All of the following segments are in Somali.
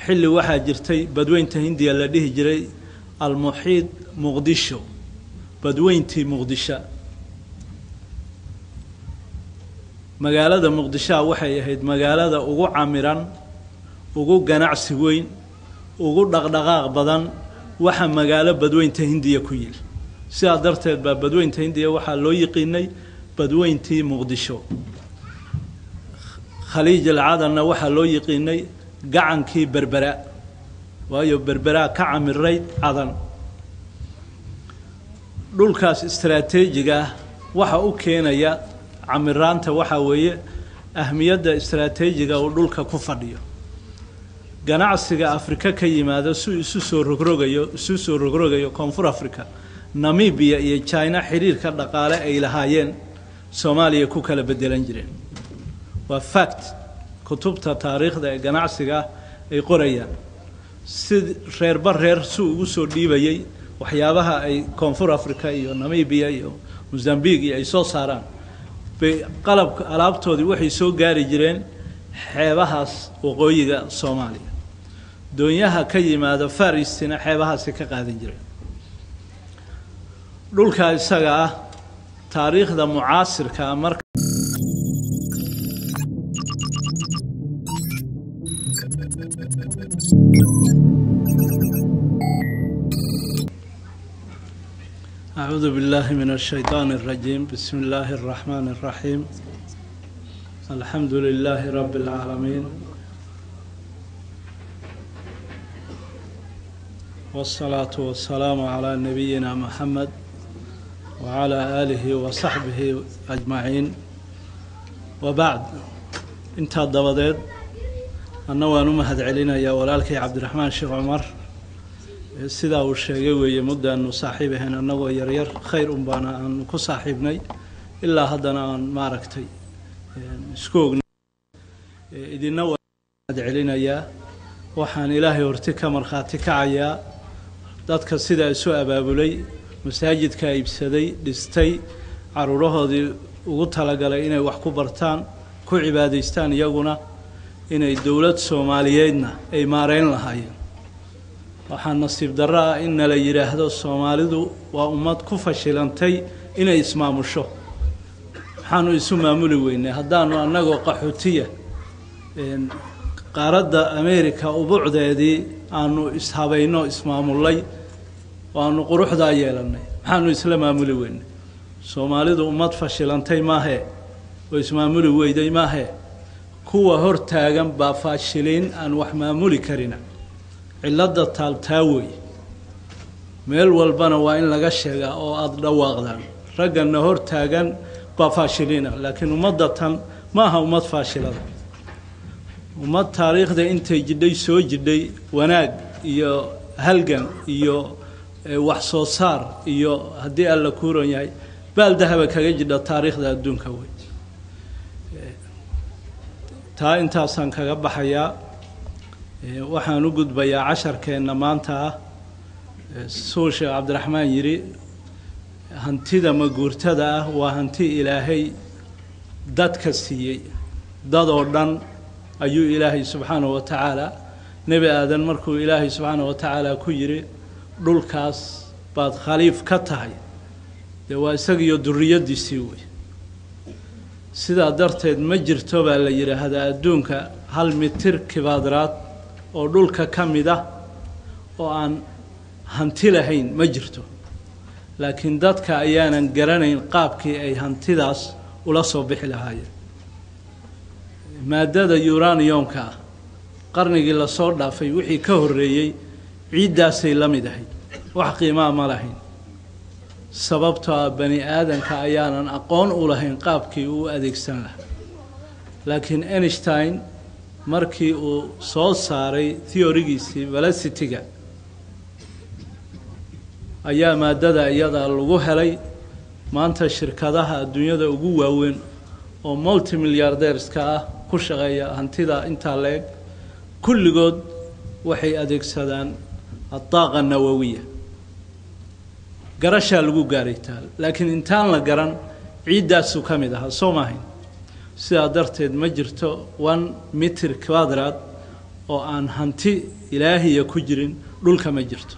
xilli waxaa jirtay badweynta hindiya la dhihi jiray almuxiid muqdisho badweyntii muqdisho magaalada muqdishoa waxay ahayd magaalada ugu camiran ugu ganacsi weyn ugu dhaqdhaqaaq badan waxa magaalo badweynta hindiya ku yil sidaa darteed baa badweynta hindiya waxaa loo yiqiinay badweyntii muqdisho khaliij alcadanna waxaa loo yiqiinay gacankii berbera waayo berberaa ka camirayd cadan dhulkaas istaraatiijiga ah waxa u keenaya camiraanta waxaa weeye ahmiyadda istaraatiijiga uu dhulka ku fadhiyo ganacsiga afrika ka yimaado si isu soo rogrogayo isu soo rogrogayo koonfur africa namibiya iyo china xidhiirka dhaqaale ay lahaayeen soomaaliya ku kala bedelan jireen waa fact kutubta taariikhda ee ganacsiga ay qorayaan si reerba reer si ugu soo dhiibayay waxyaabaha ay koonfur africa iyo namibiya iyo mozambique iyo ay soo saaraan bay qalabka alaabtoodii waxay soo gaari jireen xeebahaas waqooyiga soomaaliya doonyaha ka yimaado faristina xeebahaasi ka qaadan jireen dhulkaa isaga ah taariikhda mucaasirkaa marka أعوذ بالله من الشيطان الرجيم بسم الله الرحمن الرحيم الحمد لله رب العالمين والصلاة والسلام على نبينا محمد وعلى آله وصحبه أجمعين وبعد انت الضبضيد أنا وأنا مهد علينا يا ولالكي عبد الرحمن شيخ عمر sidaa uu sheegay weeye muddaanu saaxiib ahayn annagoo yaryar khayr un baana aanu ku saaxiibnay ilaa haddana aan maaragtay isku ognay idina waad celinayaa waxaan ilaahay horti ka markhaati kacayaa dadka sidaa isu abaabulay masaajidka iibsaday dhistay caruurahoodii ugu talagalay inay wax ku bartaan ku cibaadaystaan iyaguna inay dowlad soomaaliyeedna ay maareyn lahaayeen waxaa nasiib darro ah in nala yidhaahdo soomaalidu waa ummad ku fashilantay inay ismaamusho maxaanu isu maamuli weynay haddaanu annagoo qaxootiya qaaradda ameerika ubucdeedii aanu ishabayno ismaamullay oo aanu quruxdaa yeelannay maxaanu isla maamuli weynay soomaalidu ummad fashilantay maahee oo ismaamuli weyday maahee kuwa hor taagan baa faashiliin aan wax maamuli karina cilladda taaltaa wey meel walbana waa in laga sheegaa oo aada dhawaaqdaan ragganna hor taagan baa faashiliina laakiin ummadda tan ma aha ummad faashilada ummad taariikhda intay jidhay soo jidhay wanaag iyo halgan iyo wax soo saar iyo haddii alla kuuran yahay baal dahaba kaga jidha taariikhda adduunka wey taa intaasaan kaga baxayaa waxaan u gudbayaa casharkeenna maanta ah suu sheekh cabdiraxmaan yidhi hantida maguurtada ah waa hanti ilaahay dadka siiyey dadoo dhan ayuu ilaahay subxaanahu wa tacaala nebi aadan markuu ilaahay subxaanahu wa tacaala ku yidhi dhulkaas baad khaliif ka tahay dee waa isagiiyo duriyaddiisii wey sidaa darteed ma jirto baa la yidhaahdaa adduunka hal mitir kibaadraad oo dhulka ka mid ah oo aan hanti lahayn ma jirto laakiin dadka ayaanan garanayn qaabkii ay hantidaas ula soo bixi lahaayeen maadada uraniumka ah qarnigii lasoo dhaafay wixii ka horreeyey ciiddaasay la mid ahayd wax qiimaa ma lahayn sababtoo ah bani aadanka ayaanan aqoon u lahayn qaabkii uu adeegsan lahaa laakiin einstein markii uu soo saaray theorigiisii velocity-ga ayaa maadada iyada lagu helay maanta shirkadaha adduunyada ugu waaweyn oo multi milliardeerska ah ku shaqeeya hantida intaa la-eg kulligood waxay adeegsadaan adaaqa nawowiya garashaa lagu gaaray taal laakiin intaan la garan ciiddaasuu ka mid ahaa soo maahayn sidaa darteed ma jirto one mitir quadrad oo aan hanti ilaahiya ku jirin dhulka ma jirto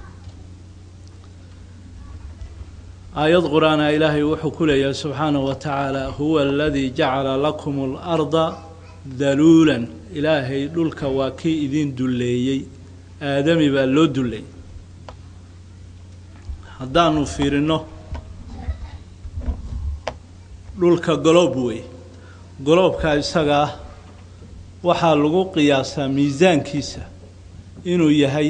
aayad qur-aana ilaahay wuxuu ku leeyahay subxaanahu wa tacaala huwa aladii jacala lakum اlarda daluulan ilaahay dhulka waa kii idin dulleeyey aadami baa loo dulleeyey haddaanu fiirino dhulka goloob wey goloobka isagaa waxaa lagu qiyaasaa miisaankiisa inuu yahay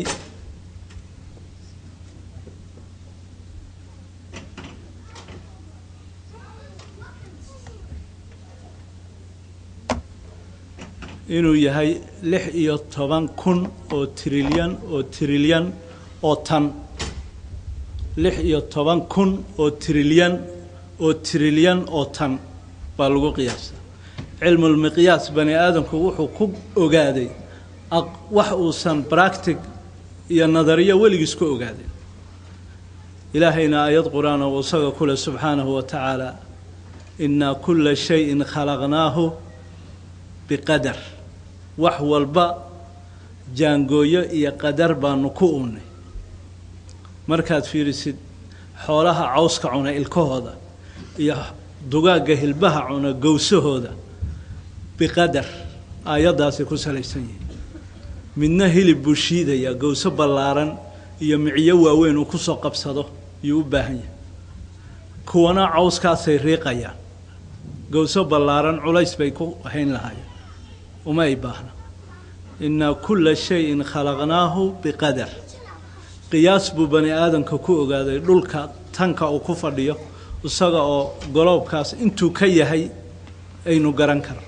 inuu yahay lix iyo toban kun oo trilyan oo trilyan oo tan lix iyo toban kun oo trilyan oo trilyan oo tan baa lagu qiyaasaa cilmulmiqyaas bani aadamku wuxuu ku ogaaday wax uusan bractic iyo nadariyo weligiis ku ogaaday ilaahayna aayad qur-aan oo isaga ku leh subxaanahu wa tacaala innaa kulla shayin khalaqnaahu biqadar wax walba jaangooyo iyo qadar baanu ku unnay markaad fiirisid xoolaha cawska cuna ilkahooda iyo dugaagga hilbaha cuna gowsahooda biqadar aayaddaasi ku salaysan yihin midna hilib buu shiidayaa gowso ballaaran iyo miciyo waaweyn uu ku soo qabsado ayuu u baahan yahay kuwana cawskaasay riiqayaan gowso ballaaran culays bay ku hayn lahaayeen uma ay baahna innaa kulla shayin khalaqnaahu biqadar qiyaas buu bani aadamka ku ogaaday dhulka tanka uu ku fadhiyo isaga oo goloobkaas intuu ka yahay aynu garan karno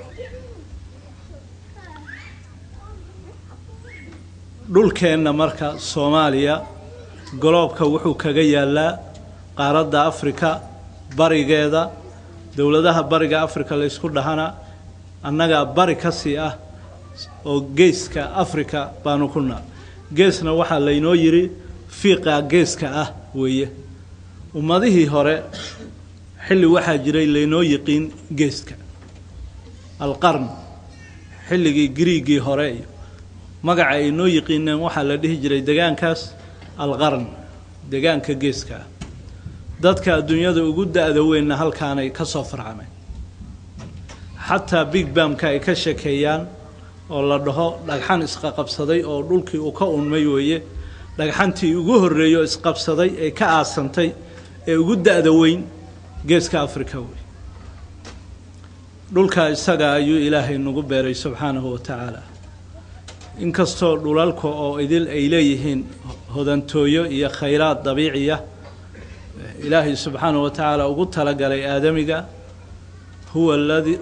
dhulkeenna marka soomaaliya goloobka wuxuu kaga yaalaa qaaradda afrika barigeeda dowladaha bariga afrika laysku dhahana annagaa bari ka sii ah oo geeska afrika baanu ku naal geesna waxaa laynoo yidhi fiiqa geeska ah weeye ummadihii hore xilli waxaa jiray laynoo yiqiin geeska alqarn xilligii griigii hore iyo magaca ay noo yiqiineen waxaa la dhihi jiray degaankaas alqarn degaanka geeska ah dadka adduunyada ugu da-da weynna halkaanay ka soo farcameen xataa big bamka ay ka shekeeyaan oo la dhaho dhagxan isqaqabsaday oo dhulkii uu ka unmay weeye dhagxantii ugu horreeyo isqabsaday ee ka aasantay ee ugu da-da weyn geeska afrika wey dhulkaa isaga ayuu ilaahay nagu beeray subxaanahu wa tacaala inkastoo dhulalka oo idil ay leeyihiin hodantooyo iyo khayraad dabiiciya ilaahay subxaanahu wa tacaala ugu talagalay aadamiga huwa aladii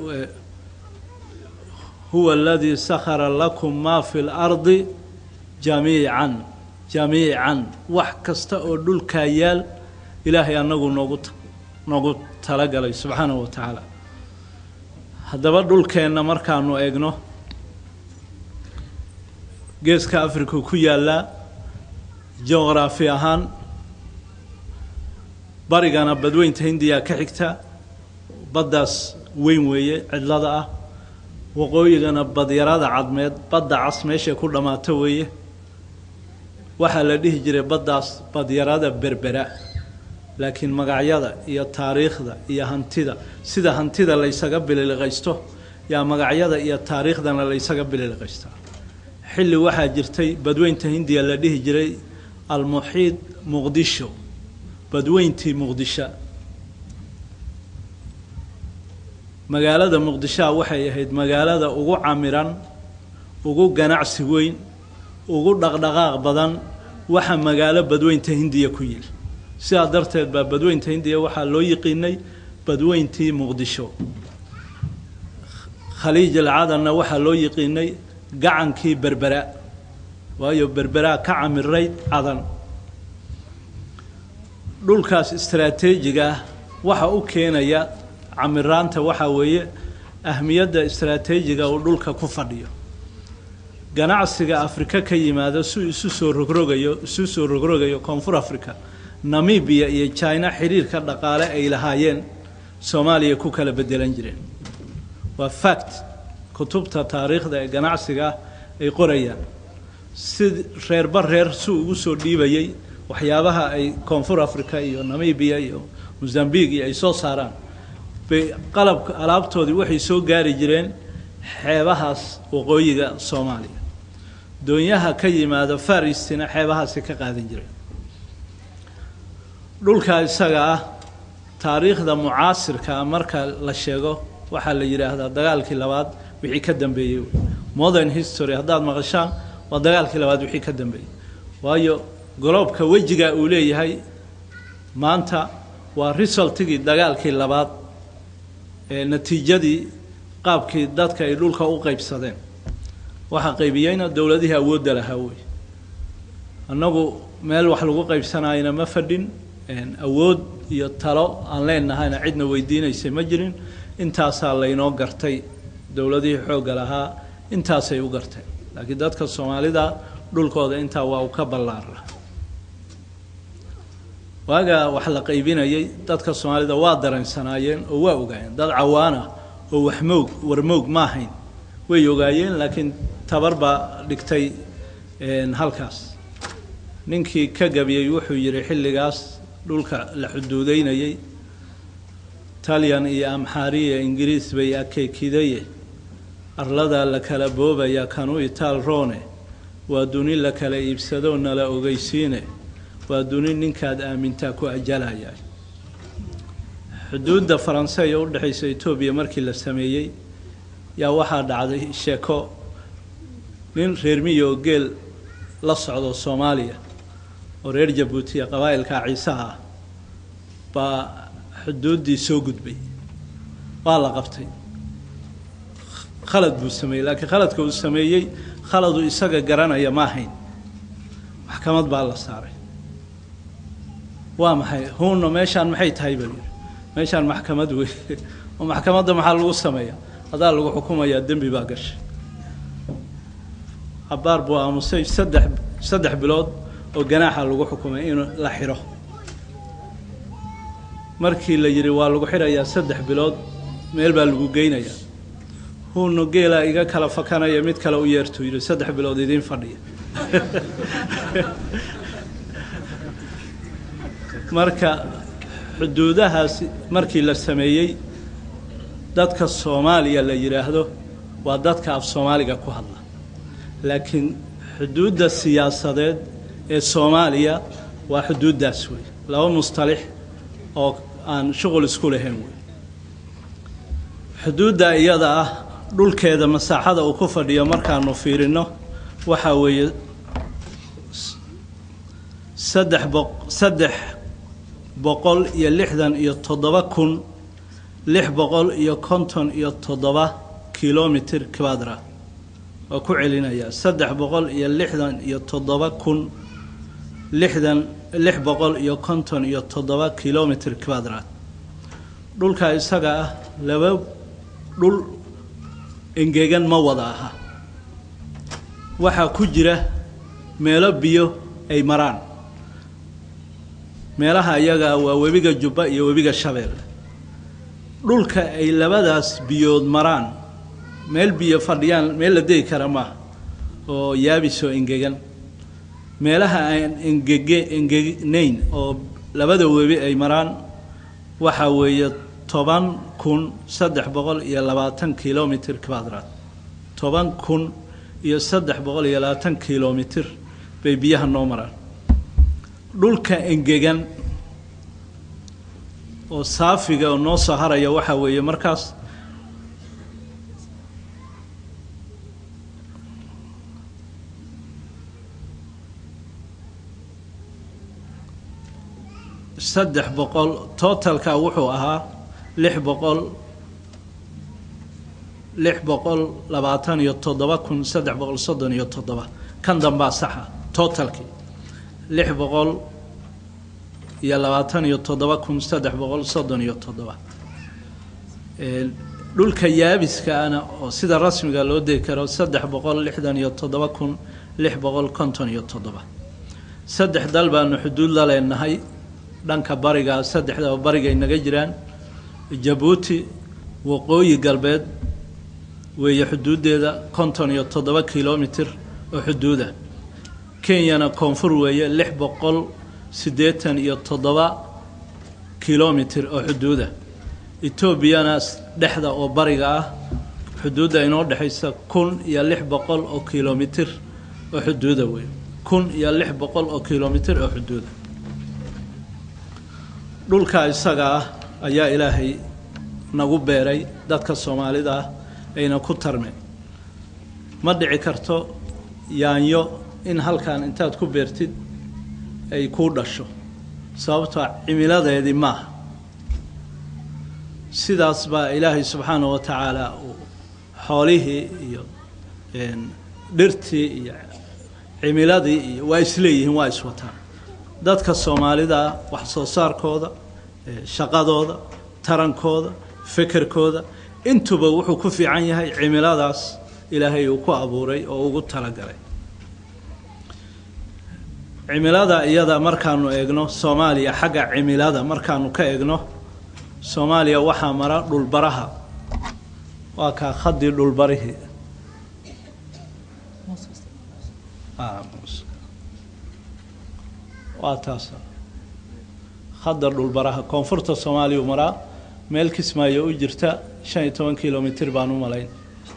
huwa aladii sakhara lakum maa fi lardi jamiican jamiican wax kasta oo dhulkaa yaal ilaahay annagu noogu noogu talagalay subxaanahu wa tacaala haddaba dhulkeenna markaanu eegno geeska africa ku yaallaa juqraafi ahaan barigana badweynta hindiya ka xigta baddaas weyn weeye cidlada ah waqooyigana badyarada cadmeed badda cas meeshay ku dhammaato weeye waxaa la dhihi jiray baddaas badyarada berbera laakiin magacyada iyo taariikhda iyo hantida sida hantida laysaga bililiqaysto yaa magacyada iyo taariikhdana laysaga bililiqaystaa xilli waxaa jirtay badweynta hindiya la dhihi jiray almuxiid muqdisho badweyntii muqdisho magaalada muqdishoa waxay ahayd magaalada ugu camiran ugu ganacsi weyn ugu dhaqdhaqaaq badan waxa magaalo badweynta hindiya ku yili sidaa darteed baa badweynta hindiya waxaa loo yiqiinay badweyntii muqdisho khaliij alcadanna waxaa loo yiqiinay gacankii berbera waayo berberaa ka camirayd cadan dhulkaas istaraatiijiga ah waxa u keenaya camiraanta waxaa weeye ahmiyadda istaraatiijiga uu dhulka ku fadhiyo ganacsiga afrika ka yimaado si isu soo rogrogayo isu soo rogrogayo koonfur africa namibiya iyo china xiriirka dhaqaale ay lahaayeen soomaaliya ku kala bedelan jireen waa fact kutubta taariikhda ee ganacsiga ah ay qorayaan si reerba reer si ugu soo dhiibayay waxyaabaha ay koonfur africa iyo namibia iyo mozambique iyo ay soo saaraan bay qalabka alaabtoodii waxay soo gaari jireen xeebahaas waqooyiga soomaaliya doonyaha ka yimaada faristina xeebahaasi ka qaadan jireen dhulka isaga ah taariikhda mucaasirkaa marka la sheego waxaa la yidhaahdaa dagaalkii labaad wixii ka dambeeyey modern history haddaad maqashaan waa dagaalkii labaad wixii ka dambeeyey waayo goloobka wejiga uu leeyahay maanta waa resultigii dagaalkii labaad ee natiijadii qaabkii dadka ay dhulka u qaybsadeen waxaa qaybiyeyna dowladihii awoodda lahaa wey annagu meel wax lagu qaybsanayna ma fadhin awood iyo talo aan leenahayna cidna weydiinaysay ma jirin intaasaa laynoo gartay dowladihii xoogga lahaa intaasay u garteen laakiin dadka soomaalida dhulkooda intaa waa u ka ballaara waagaa wax la qaybinayay dadka soomaalida waa dareensanaayeen oo waa ogaayeen dad cawaana oo waxmoog warmoog ma ahayn way ogaayeen laakiin tabar baa dhigtay halkaas ninkii ka gabiyey wuxuu yidhi xilligaas dhulka la xuduudeynayay talyan iyo amxaariya ingiriis bay akeykidaye arladaa la kala boobaya kanu itaal roone waa duni la kala iibsadoo nala ogeysiine waa duni ninkaad aamintaa ku ajalaya xuduudda faranse ee u dhexaysa etoobiya markii la sameeyey yaa waxaa dhacday sheeko nin reer miya oo geel la socdo soomaaliya oo reer jabuutiya qabaa'ilka ciisaha ah baa xuduuddii soo gudbay waa la qabtay khalad buu sameeyey laakiin khaladka uu sameeyey khaladu isaga garanaya ma ahayn maxkamad baa la saaray waa maxay huunna meeshaan maxay tahay baa yidhi meeshaan maxkamad wey oo maxkamadda maxaa lagu sameeyaa adaa lagu xukumayaa dembi baa gashay cabaar buu aamusay saddex saddex bilood oo ganaaxa lagu xukumay in la xidho markii la yidhi waa lagu xidhayaa saddex bilood meel baa lagu geynayaa huunno geelaa iga kala fakanaya mid kale u yeertuu yidhi saddex bilood idiin fadhiya marka xuduudahaasi markii la sameeyey dadka soomaaliya la yidhaahdo waa dadka af soomaaliga ku hadla laakiin xuduudda siyaasadeed ee soomaaliya waa xuduuddaas wey laba mustalix oo aan shuqul isku lahayn wey xuduudda iyada ah dhulkeeda masaaxada uu ku fadhiyo markaanu fiirino waxaa weeye saddex boq saddex boqol iyo lixdan iyo toddoba kun lix boqol iyo konton iyo toddoba kilomitr quadra waa ku celinayaa saddex boqol iyo lixdan iyo toddoba kun lixdan lix boqol iyo konton iyo toddoba kilomitr quadrat dhulka isaga ah laba dhul engegan ma wada aha waxaa ku jira meelo biyo ay maraan meelaha iyaga waa webiga jubba iyo webiga shabeelle dhulka ay labadaas biyood maraan meel biyo fadhiyaan meel la degi kara maaha oo yaabisoo engegan meelaha aan engege engegnayn oo labada webi ay maraan waxaa weeye toban kun saddex boqol iyo labaatan kilomitr quadrat toban kun iyo saddex boqol iyo labaatan kilomitr bay biyaha noo maraan dhulka engegan oo saafiga oo noo soo haraya waxaa weeye markaas saddex boqol totalka wuxuu ahaa lix boqol lix boqol labaatan iyo toddoba kun saddex boqol soddon iyo toddoba kan dambaa saxa totalkii lix boqol iyo labaatan iyo toddoba kun saddex boqol soddon iyo toddoba dhulka yaabiskaana oo sida rasmiga loo degi karo saddex boqol lixdan iyo toddoba kun lix boqol konton iyo toddoba saddex dal baanu xuduud la leenahay dhanka bariga saddexdaba bariga inaga jiraan jabuuti waqooyi galbeed weeye xuduuddeeda konton iyo toddoba kilomitr oo xuduuda kenyana koonfur weeye lix boqol siddeetan iyo toddoba kilomitir oo xuduuda etoobiyana dhexda oo bariga ah xuduudda inoo dhexaysa kun iyo lix boqol oo kilomitir oo xuduuda wey kun iyo lix boqol oo kilomitir oo xuduuda dhulka isaga ah ayaa ilaahay nagu beeray dadka soomaalida ah ayna ku tarmeen ma dhici karto yaanyo in halkan intaad ku beertid ay kuu dhasho sababtoo cimiladeedii maaha sidaas baa ilaahay subxaana wa tacaala uu xoolihii iyo dhirtii iyo cimiladii iyo waa isleeyihiin waa iswataan dadka soomaalida wax soo saarkooda shaqadooda tarankooda fekerkooda intuba wuxuu ku fiican yahay cimiladaas ilaahay uu ku abuuray oo ugu talagalay cimilada iyada markaanu eegno soomaaliya xagga cimilada markaanu ka eegno soomaaliya waxaa mara dhulbaraha waa kaa khadii dhulbarihii waa taas khadda dhulbaraha koonfurta soomaaliya u maraa meel kismaayo u jirta shan iyo toban kilomitr baan u malayn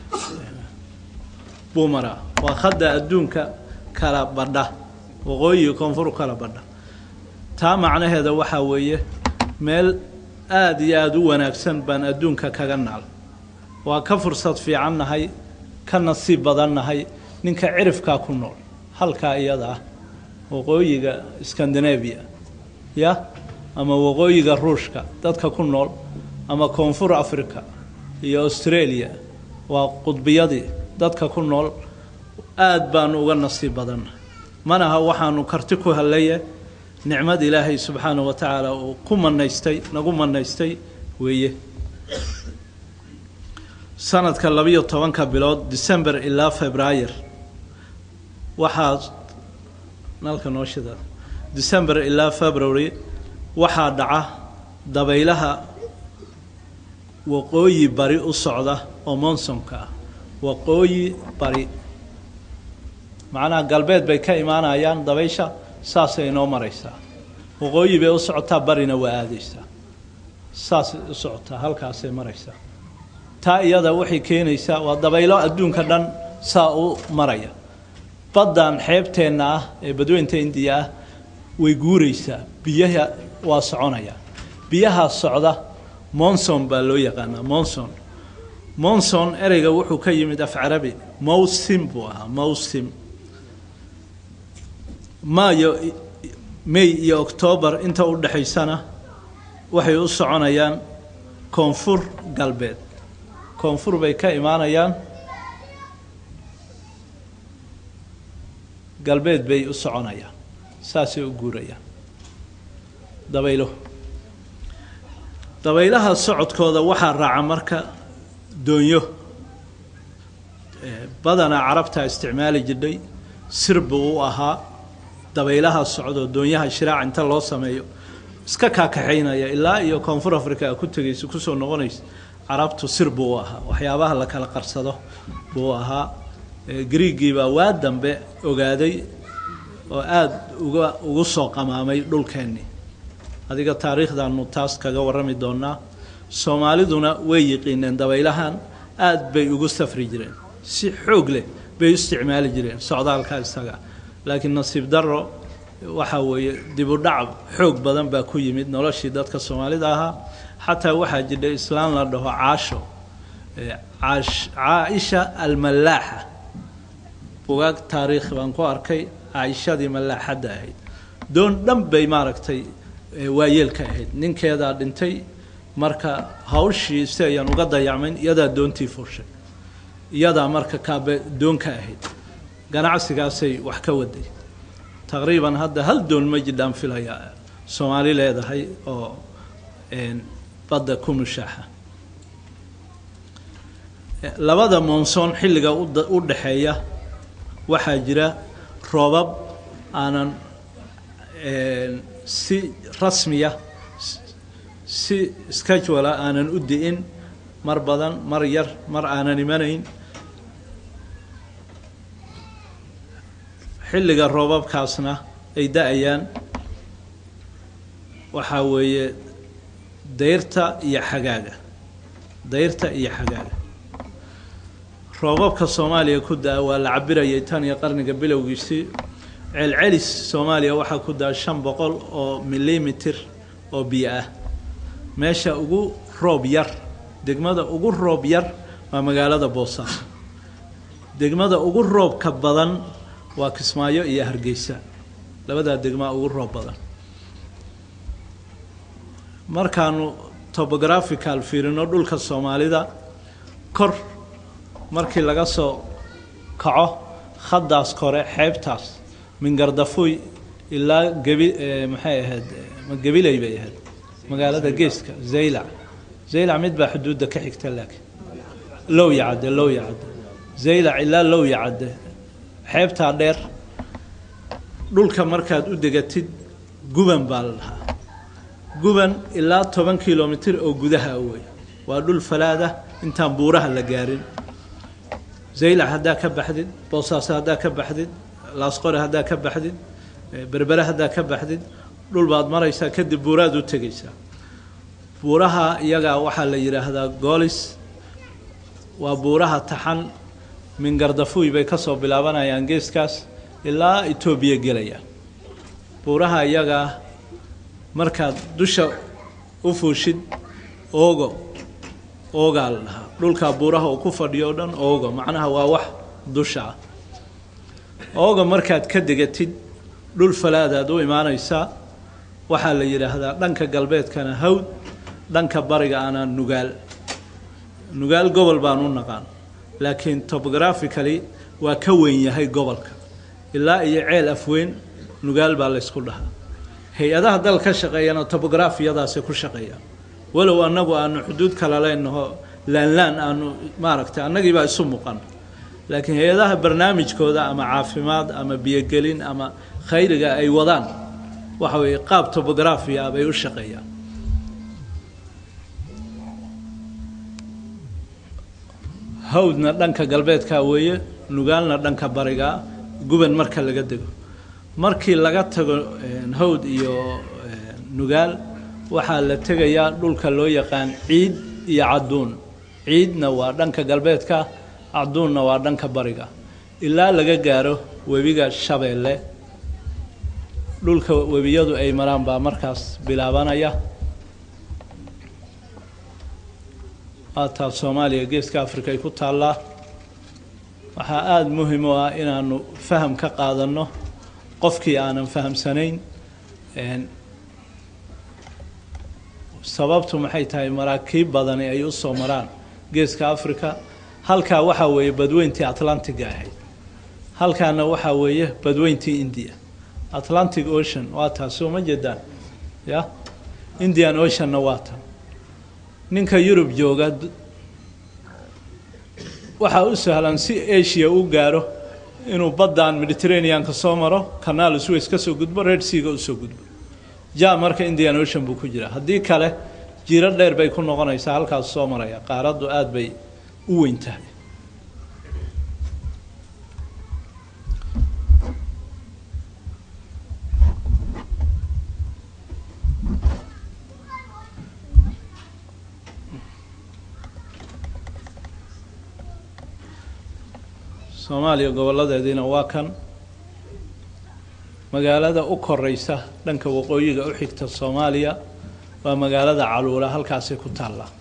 buu maraa waa khadda adduunka kala badha waqooyiga koonfur kala badha taa macnaheeda waxaa weeye meel aada iyo aada u wanaagsan baan adduunka kaga naal waa ka fursad fiican nahay ka nasiib badan nahay ninka cirifkaa ku nool halkaa iyada ah waqooyiga scandinavia ya ama waqooyiga ruushka dadka ku nool ama koonfur africa iyo australia waa qudbiyadii dadka ku nool aada baanu uga nasiib badannahay manaha waxaanu karti ku helaye nicmad ilaahay subxaana wa tacaala uu ku manaystay nagu manaystay weeye sanadka labiyo tobanka bilood december ilaa februayer waxaa nalka noo shida december ilaa february waxaa dhaca dabaylaha waqooyi bari u socda oo monsonka ah waqooyi bari macnaha galbeed bay ka imaanayaan dabaysha saasay inoo maraysaa waqooyi bay u socotaa barina waa aadaysaa saasay u socotaa halkaasay maraysaa taa iyada waxay keenaysaa waa dabaylo adduunka dhan saa u maraya baddan xeebteenna ah ee badweynta indiya ah way guuraysaa biyaha waa soconaya biyahaa socda monson baa loo yaqaanaa monson monson ereyga wuxuu ka yimid af carabi mowsim buu ahaa mowsim maayo may iyo octoobar inta u dhexaysana waxay u soconayaan koonfur galbeed koonfur bay ka imaanayaan galbeed bay u soconayaan saasay u guurayaan dabaylo dabaylaha socodkooda waxaa raaca marka doonyo badanaa carabtaa isticmaali jirdhay sir buu u ahaa dabaylaha socdo doonyaha shiraac inta loo sameeyo iska kaakaxaynaya ilaa iyo koonfur africa a ku tegaysa kusoo noqonaysa carabtu sir buu u ahaa waxyaabaha la kala qarsado buu ahaa griigii baa waa dambe ogaaday oo aada uga ugu soo qamaamay dhulkeennii adiga taariikhdaanu taas kaga warrami doonaa soomaaliduna way yiqiineen dabaylahan aada bay ugu safri jireen si xoog leh bay u isticmaali jireen socdaalka isaga laakiin nasiib darro waxaa weeye dib u dhac xoog badan baa ku yimid noloshii dadka soomaalida ahaa xataa waxaa jidha islaan la dhaho caasho caaisha almalaaxa bugaag taariikh baan ku arkay caaishadii malaaxadda ahayd doon dhan bay maaragtay waayeelka ahayd ninkeedaa dhintay marka hawshii si ayaan uga dayacmayn iyadaa doontii furshay iyadaa marka kaabe doonka ahayd ganacsigaasay wax ka waday taqriiban hadda hal doon ma jidhaan filaya soomaali leedahay oo badda ku mushaaxa labada monsoon xilliga u dhaxeeya waxaa jira roobab aanan si rasmiya si schedula aanan u di'in mar badan mar yar mar aanan imanayn xilliga roobabkaasna ay da-ayaan waxaa weeye dayrta iyo xagaaga dayrta iyo xagaaga roobabka soomaaliya ku da-a waa la cabirayay tan iyo qarniga bilowgiisii celcelis soomaaliya waxaa ku da-a shan boqol oo milimitir oo biyo ah meesha ugu roob yar degmada ugu roob yar waa magaalada boosaaso degmada ugu roobka badan waa kismaayo iyo hargeysa labadaa degmaa ugu roob badan markaanu topographical fiirino dhulka soomaalida kor markii laga soo kaco khaddaas kore xeebtaas mingardafuy ilaa gebi maxay ahayd gebiley bay ahayd magaalada geeska zaylac zaylac mid baa xuduudda ka xigta laakiin lowya cadde lowya cadde zaylac ilaa lowya cadde xeebtaa dheer dhulka markaad u degatid guban baa la dhahaa guban ilaa toban kilomitir oo gudaha wey waa dhul falaadah intaan buuraha la gaarin zaylac haddaa ka baxdid boosaaso haddaa ka baxdid laasqore haddaa ka baxdid berbere haddaa ka baxdid dhul baad maraysaa kadib buuraad u tegaysaa buuraha iyagaa waxaa la yidhaahdaa goolis waa buuraha taxan mingardafuy bay kasoo bilaabanayaan geeskaas ilaa etoobiya gelayaan buuraha iyagaa markaad dusha u fuushid oogo oogaa la dhahaa dhulkaa buuraha uu ku fadhiyo o dhan oogo macnaha waa wax dusha ah ooga markaad ka degatid dhul falaadaad u imaanaysaa waxaa la yidhaahdaa dhanka galbeedkana hawd dhanka bariga ana nugaal nugaal gobol baan u naqaan laakiin topographically waa ka weyn yahay gobolka ilaa iyo ceel afweyn nugaal baa laysku dhahaa hay-adaha dal ka shaqeeyana topografiyadaasi ku shaqeeyaan walow annagu aanu xuduud kala leenaho laanlaan aanu maaragtay annagiibaa isu muuqan laakiin hay-adaha barnaamijkooda ama caafimaad ama biyogelin ama khayriga ay wadaan waxa weeye qaab topografia bay u shaqeeyaan hawdna dhanka galbeedka weeye nugaalna dhanka bariga guban marka laga dego markii laga tago hawd iyo nugaal waxaa la tegayaa dhulka loo yaqaan ciid iyo cadduun ciidna waa dhanka galbeedka cadduunna waa dhanka bariga ilaa laga gaaro webiga shabeelle dhulka webiyadu ay maraan baa markaas bilaabanaya waataa soomaaliya geeska africa ay ku taallaa waxaa aada muhim u ah inaanu faham ka qaadanno qofkii aanan fahamsanayn sababtu maxay tahay maraakiib badani ay u soo maraan geeska africa halkaa waxaa weeye badweyntii atlantiga ahayd halkaana waxaa weeye badweyntii india atlantic ocean waa taas soo ma jeedaan ya indian oceanna waa tan ninka yurub jooga waxaa u sahlan si asia u gaaro inuu baddan mediterraneanka soo maro canaal sways ka soo gudbo red seaga usoo gudbo ja marka indian ocean buu ku jiraa haddii kale jiro dheer bay ku noqonaysaa halkaas soo maraya qaaraddu aada bay u weyn tahay soomaaliya goboladeediina waa kan magaalada u koreysa dhanka waqooyiga u xigta soomaaliya waa magaalada caluula halkaasay ku taallaa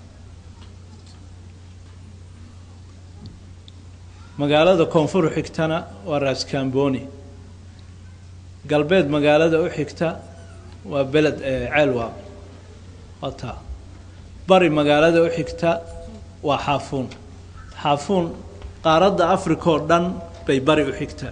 magaalada koonfur xigtana waa raskamboni galbeed magaalada u xigta waa beled ceelwaaq waa taa bari magaalada u xigta waa xaafuun xaafuun qaaradda africa oo dhan bay bari u xigtaa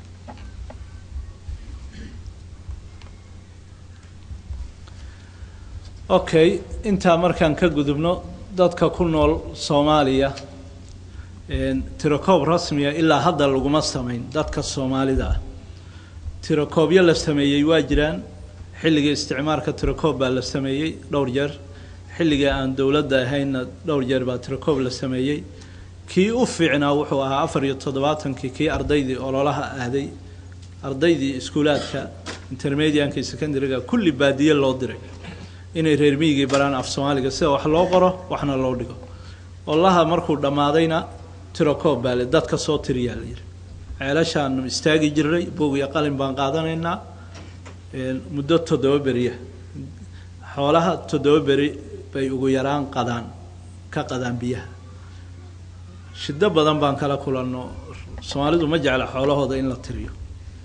okay intaa markaan ka gudubno dadka ku nool soomaaliya tirokoob rasmiya ilaa hadda laguma samayn dadka soomaalida ah tirokoobyo la sameeyey waa jiraan xilligii isticmaalka tirokoob baa la sameeyey dhowr jeer xilligii aan dowladda ahaynna dhowr jeer baa tirokoob la sameeyey kii u fiicnaa wuxuu ahaa afar iyo toddobaatankii kii ardaydii ololaha aaday ardaydii iskuulaadka intermedianka iyo secondary-ga kulli baadiye loo diray inay reer miyigii baraan af soomaaliga sida wax loo qoro waxna loo dhigo olaha markuu dhammaadayna tirokoob baa le dadka soo tiriyaa la yidhi ceelashaanu istaagi jirnay boog iyo qalin baan qaadanaynaa muddo toddoba beriya xoolaha toddoba beri bay ugu yaraan qadaan ka qadaan biyaha shiddo badan baan kala kulanno soomaalidu ma jecla xoolahooda in la tiriyo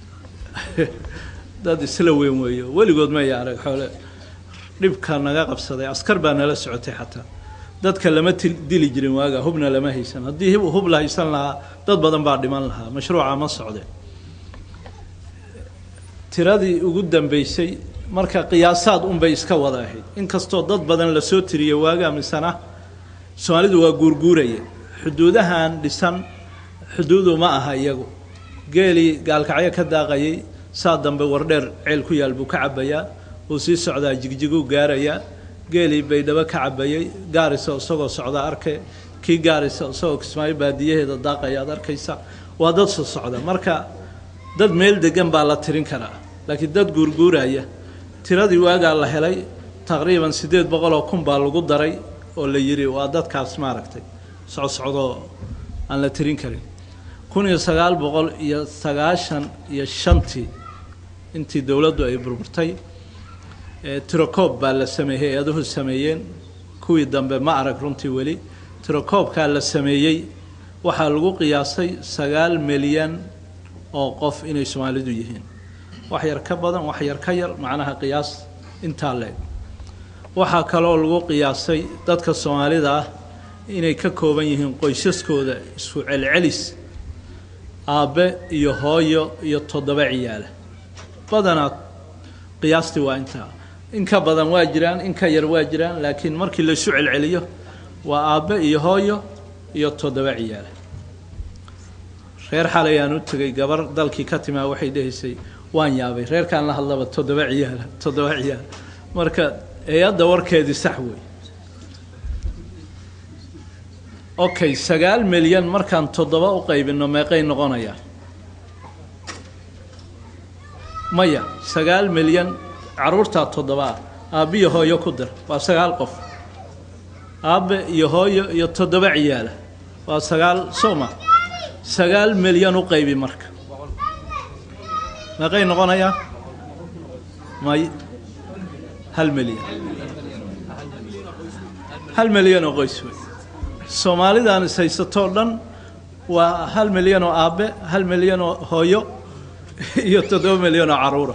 dad isla weyn weeyo weligood maya arag xoole dhibka naga qabsaday askar baa nala socotay xataa dadka lama dili jirin waaga hubna lama haysan haddii hub la haysan lahaa dad badan baa dhiman lahaa mashruuca ma socde tiradii ugu dambeysay marka qiyaasaad unbay iska wada ahayd inkastoo dad badan lasoo tiriyay waaga misana soomaalidu waa guurguuraya xuduudahan dhisan xuduudu ma aha iyagu geelii gaalkacyo ka daaqayay saa dambe wardheer ceel ku yaal buu ka cabayaa wuu sii socdaa jigjiguu gaarayaa geelii baydhabo ka cabayay gaarisa isagoo socda arke kii gaarisa isagoo kismaayo baadiyaheeda daaqaya ad arkaysa waa dad soo socda marka dad meel degan baa la tirin karaa laakiin dad guurguuraya tiradii waagaa la helay taqriiban siddeed boqoloo kun baa lagu daray oo la yidhi waa dadkaas maaragtay socsocdoo aan la tirin karin kun iyo sagaal boqol iyo sagaashan iyo shantii intii dowladdu ay burburtay tirokoob baa la sameeyey hay-aduhu sameeyeen kuwii dambe ma arag runtii weli tirokoobkaa la sameeyey waxaa lagu qiyaasay sagaal milyan oo qof inay soomaalidu yihiin wax yar ka badan wax yar ka yar macnaha qiyaas intaa leeg waxaa kaloo lagu qiyaasay dadka soomaalida ah inay ka kooban yihiin qoysaskooda isku celcelis aabbe iyo hooyo iyo toddoba ciyaala badanaa qiyaastii waa intaa in ka badan waa jiraan in ka yar waa jiraan laakiin markii laysu celceliyo waa aabbe iyo hooyo iyo toddoba ciyaala reer xalay aan u tegay gabar dalkii ka timaa waxay dhehaysay waan yaabay reerkaan la hadlaba toddoba ciyaala toddoba ciyaala marka hay-adda warkeedii sax wey okay sagaal milyan markaan toddoba u qaybino meeqay noqonayaa maya sagaal milyan caruurtaa toddoba ah aabbiyo hooyo ku dar waa sagaal qof aabbe iyo hooyo iyo toddoba ciyaala waa sagaal soma sagaal milyan u qaybi marka meeqay noqonayaa may hal milyan hal milyan oo qoys wey soomaalidan is haysatoo dhan waa hal milyan oo aabbe hal milyan oo hooyo iyo toddoba milyan oo caruura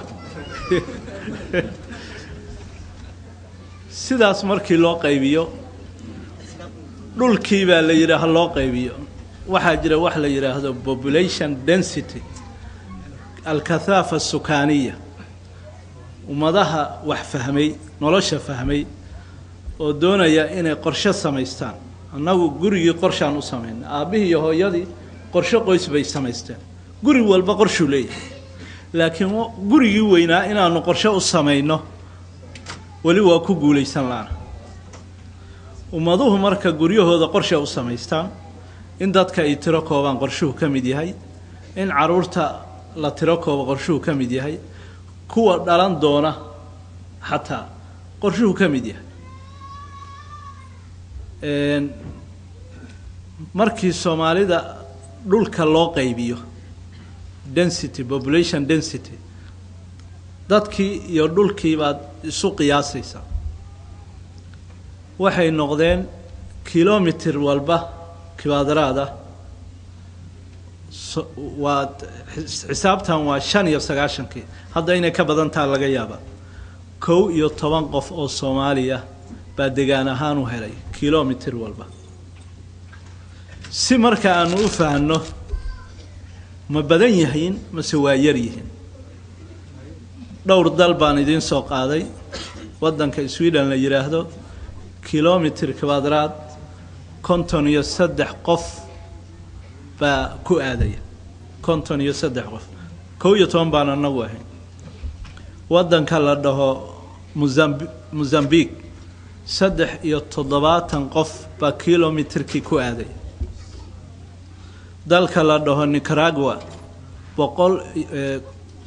sidaas markii loo qaybiyo dhulkii baa la yidhi ha loo qaybiyo waxaa jira wax la yidhaahdo population density alkathaafa sukaaniya ummadaha wax fahmay nolosha fahmay oo doonaya inay qorshe samaystaan annagu gurigii qorshaan u samaynay aabbihii iyo hooyadii qorshe qoys bay samaysteen guri walba qorshuu leeyahay laakiin gurigii weynaa inaanu qorshe u samayno weli waa ku guulaysan laana ummaduhu marka guryahooda qorshe u samaystaan in dadka ay tiro koobaan qorshuhu ka mid yahay in caruurta la tiro koobo qorshuhu ka mid yahay kuwa dhalan doona xataa qorshuhu ka mid yahay markii soomaalida dhulka loo qaybiyo density population density dadkii iyo dhulkii baad isu qiyaasaysaa waxay noqdeen kilomitr walba kibaadaraada waa xisaabtan waa shan iyo sagaashankii hadda inay ka badantaa laga yaaba kow iyo toban qof oo soomaaliya baa degaan ahaan u helay kilomitr walba si marka aanu u fahanno ma badan yihiin mase waa yar yihiin dhowr dal baan idiin soo qaaday waddanka sweden la yidhaahdo kilomitr kibadraad konton iyo saddex qof baa ku aadaya konton iyo saddex qof kow iyo toban baan anagu ahayn waddanka la dhaho muzambi mozambique saddex iyo toddobaatan qof baa kilomitrkii ku aadaya dalka la dhaho nicaragua boqol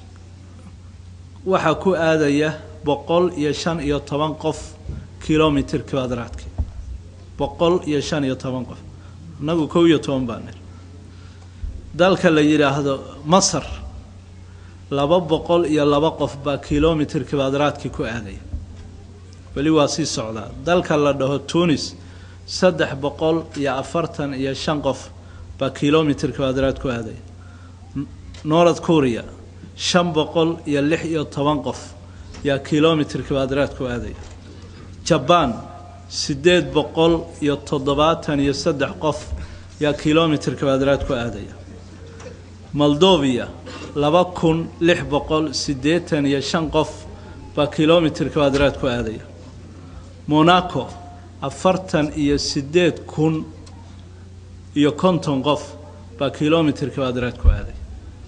waxaa ku aadaya boqol iyo shan iyo toban qof kilomitr kvadraadki boqol iyo shan iyo toban qof innagu kow iyo toban baa nir dalka la yidhaahdo masar laba boqol iyo laba qof baa kilomitr kvadraadki ku aadaya weli waa sii socdaa dalka la dhaho tunis saddex boqol iyo afartan iyo shan qof baa kilomitr kvadraad ku aadaya north korea shan boqol iyo lix iyo toban qof yaa kilomitr kvadraad ku aadaya jabaan siddeed boqol iyo toddobaatan iyo saddex qof yaa kilomitr kvadraad ku aadaya moldovia laba kun lix boqol siddeetan iyo shan qof baa kilomitr kvadraad ku aadaya monaco afartan iyo siddeed kun iyo konton qof baa kilomitr kvadraad ku aaday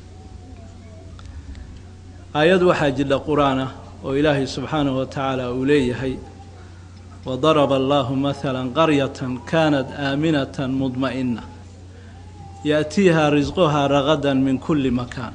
aayad waxaa jidha qur-aan ah oo ilaahay subxaanahu wa tacaala uu leeyahay wadaraba allahu mahala qaryatan kanat aaminatan mudma'ina yaأtiiha risquhaa ragada min kuli makaan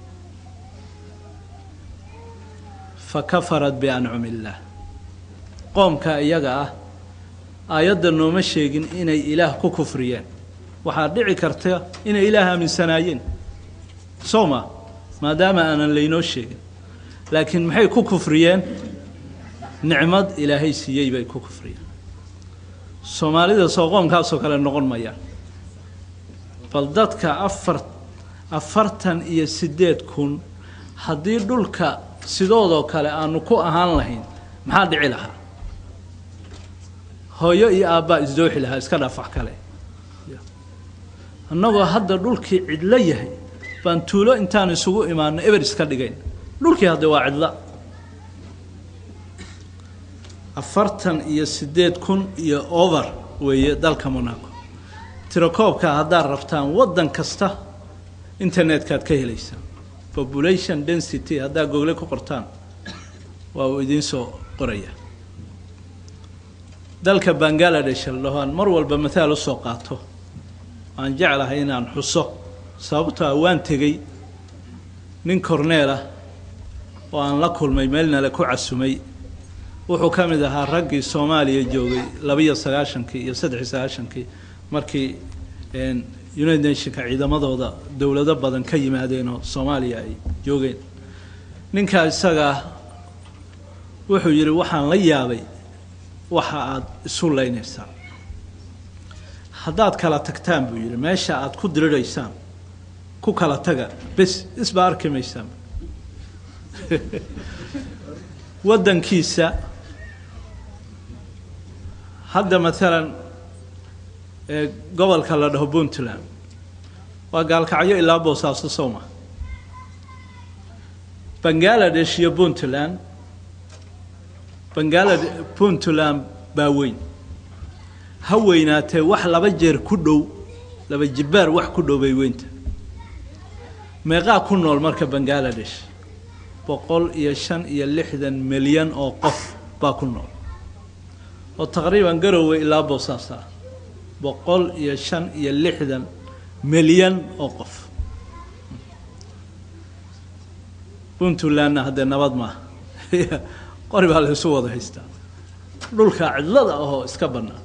fakafarat biancumi illaah qoomka iyaga ah aayadda nooma sheegin inay ilaah ku kufriyeen waxaa dhici karta inay ilaah aaminsanaayeen soo ma maadaama aanan laynoo sheegin laakiin maxay ku kufriyeen nicmad ilaahay siiyey bay ku kufriyeen soomaalida soo qoomkaasoo kale noqon mayaan bal dadka afar afartan iyo siddeed kun haddii dhulka sidoodoo kale aanu ku ahaan lahayn maxaa dhici lahaa hooyo iyo aabbaa isdooxi lahaa iska dhaafax kale annagoo hadda dhulkii cidlo yahay baan tuulo intaan isugu imaano eber iska dhigayn dhulkii hadde waa cidla afartan iyo siddeed kun iyo over weeye dalka monaco tirakoobka haddaad rabtaan waddan kasta internetkaad ka helaysaan population density haddaad google ku qortaan waa uu idiin soo qoraya dalka bangaladesh la dhaho aan mar walba mathaal usoo qaato aan jeclahay inaan xuso sababtoo ah waan tegey nin corneel ah oo aan la kulmay meelnale ku casumay wuxuu ka mid ahaa raggii soomaaliya joogay labiyo sagaashankii iyo saddexiyo sagaashankii markii united nationka ciidamadooda dowlado badan ka yimaadeen oo soomaaliya ay joogeen ninkaa isagaa wuxuu yidhi waxaan la yaabay waxa aada isu leynaysaan haddaad kala tagtaan buu yidhi meesha aada ku diriraysaan ku kala taga bes isba arki maysaan waddankiisa hadda maalan ee gobolka la dhaho puntland waa gaalkacyo ilaa boosaaso sowma bangaladesh iyo puntland bangalade puntland baa weyn ha weynaatee wax laba jeer ku dhow laba jibbaar wax ku dhow bay weynta meeqaa ku nool marka bangaladesh boqol iyo shan iyo lixdan milyan oo qof baa ku nool oo taqriiban garowe ilaa boosaasa boqol iyo shan iyo lixdan milyan oo qof puntlandna haddee nabad maaha qori baa la isu wada haystaa dhulka cidlada ahoo iska bannaan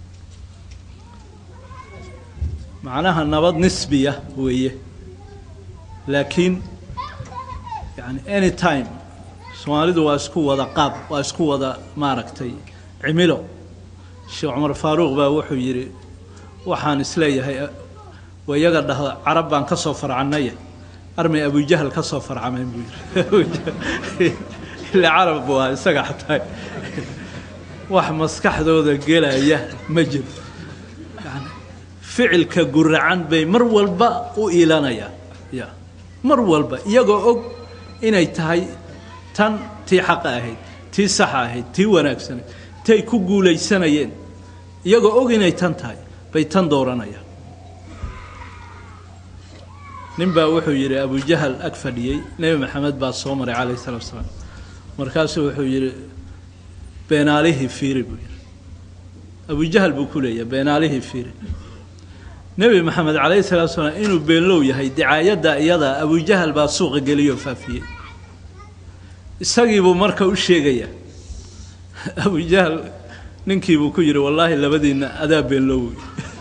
macnaha nabad nisbiya weeye laakiin yani any time soomaalidu waa isku wada qaab waa isku wada maaragtay cimilo sheekh cumar faaruuq baa wuxuu yidhi waxaan isleeyahay wayaga dhahda carab baan ka soo farcannaya armay abujahal ka soo farcamayn buu yidhi ila carab waa isaga xataa wax maskaxdooda gelaya ma jiro yani ficilka guracan bay mar walba u iilanayaan ya mar walba iyagoo og inay tahay tan tii xaqa ahayd tii saxa ahayd tii wanaagsanayd tay ku guulaysanayeen iyagoo og inay tan tahay bay tan dooranayaan nin baa wuxuu yidhi abujahal ag fadhiyey nebi maxamed baa soo maray calayh salatu salaam markaasuu wuxuu yidhi beenaalihii fiiri buu yidhi abujahal buu ku leeyahay beenaalihii fiiri nebi maxamed calayhi salatu salaam inuu beenlow yahay dicaayadda iyada abujahal baa suuqa geliyoo faafiyey isagiibuu marka u sheegaya abujahl ninkiibuu ku yidhi wallaahi labadiinna adaa beenlowey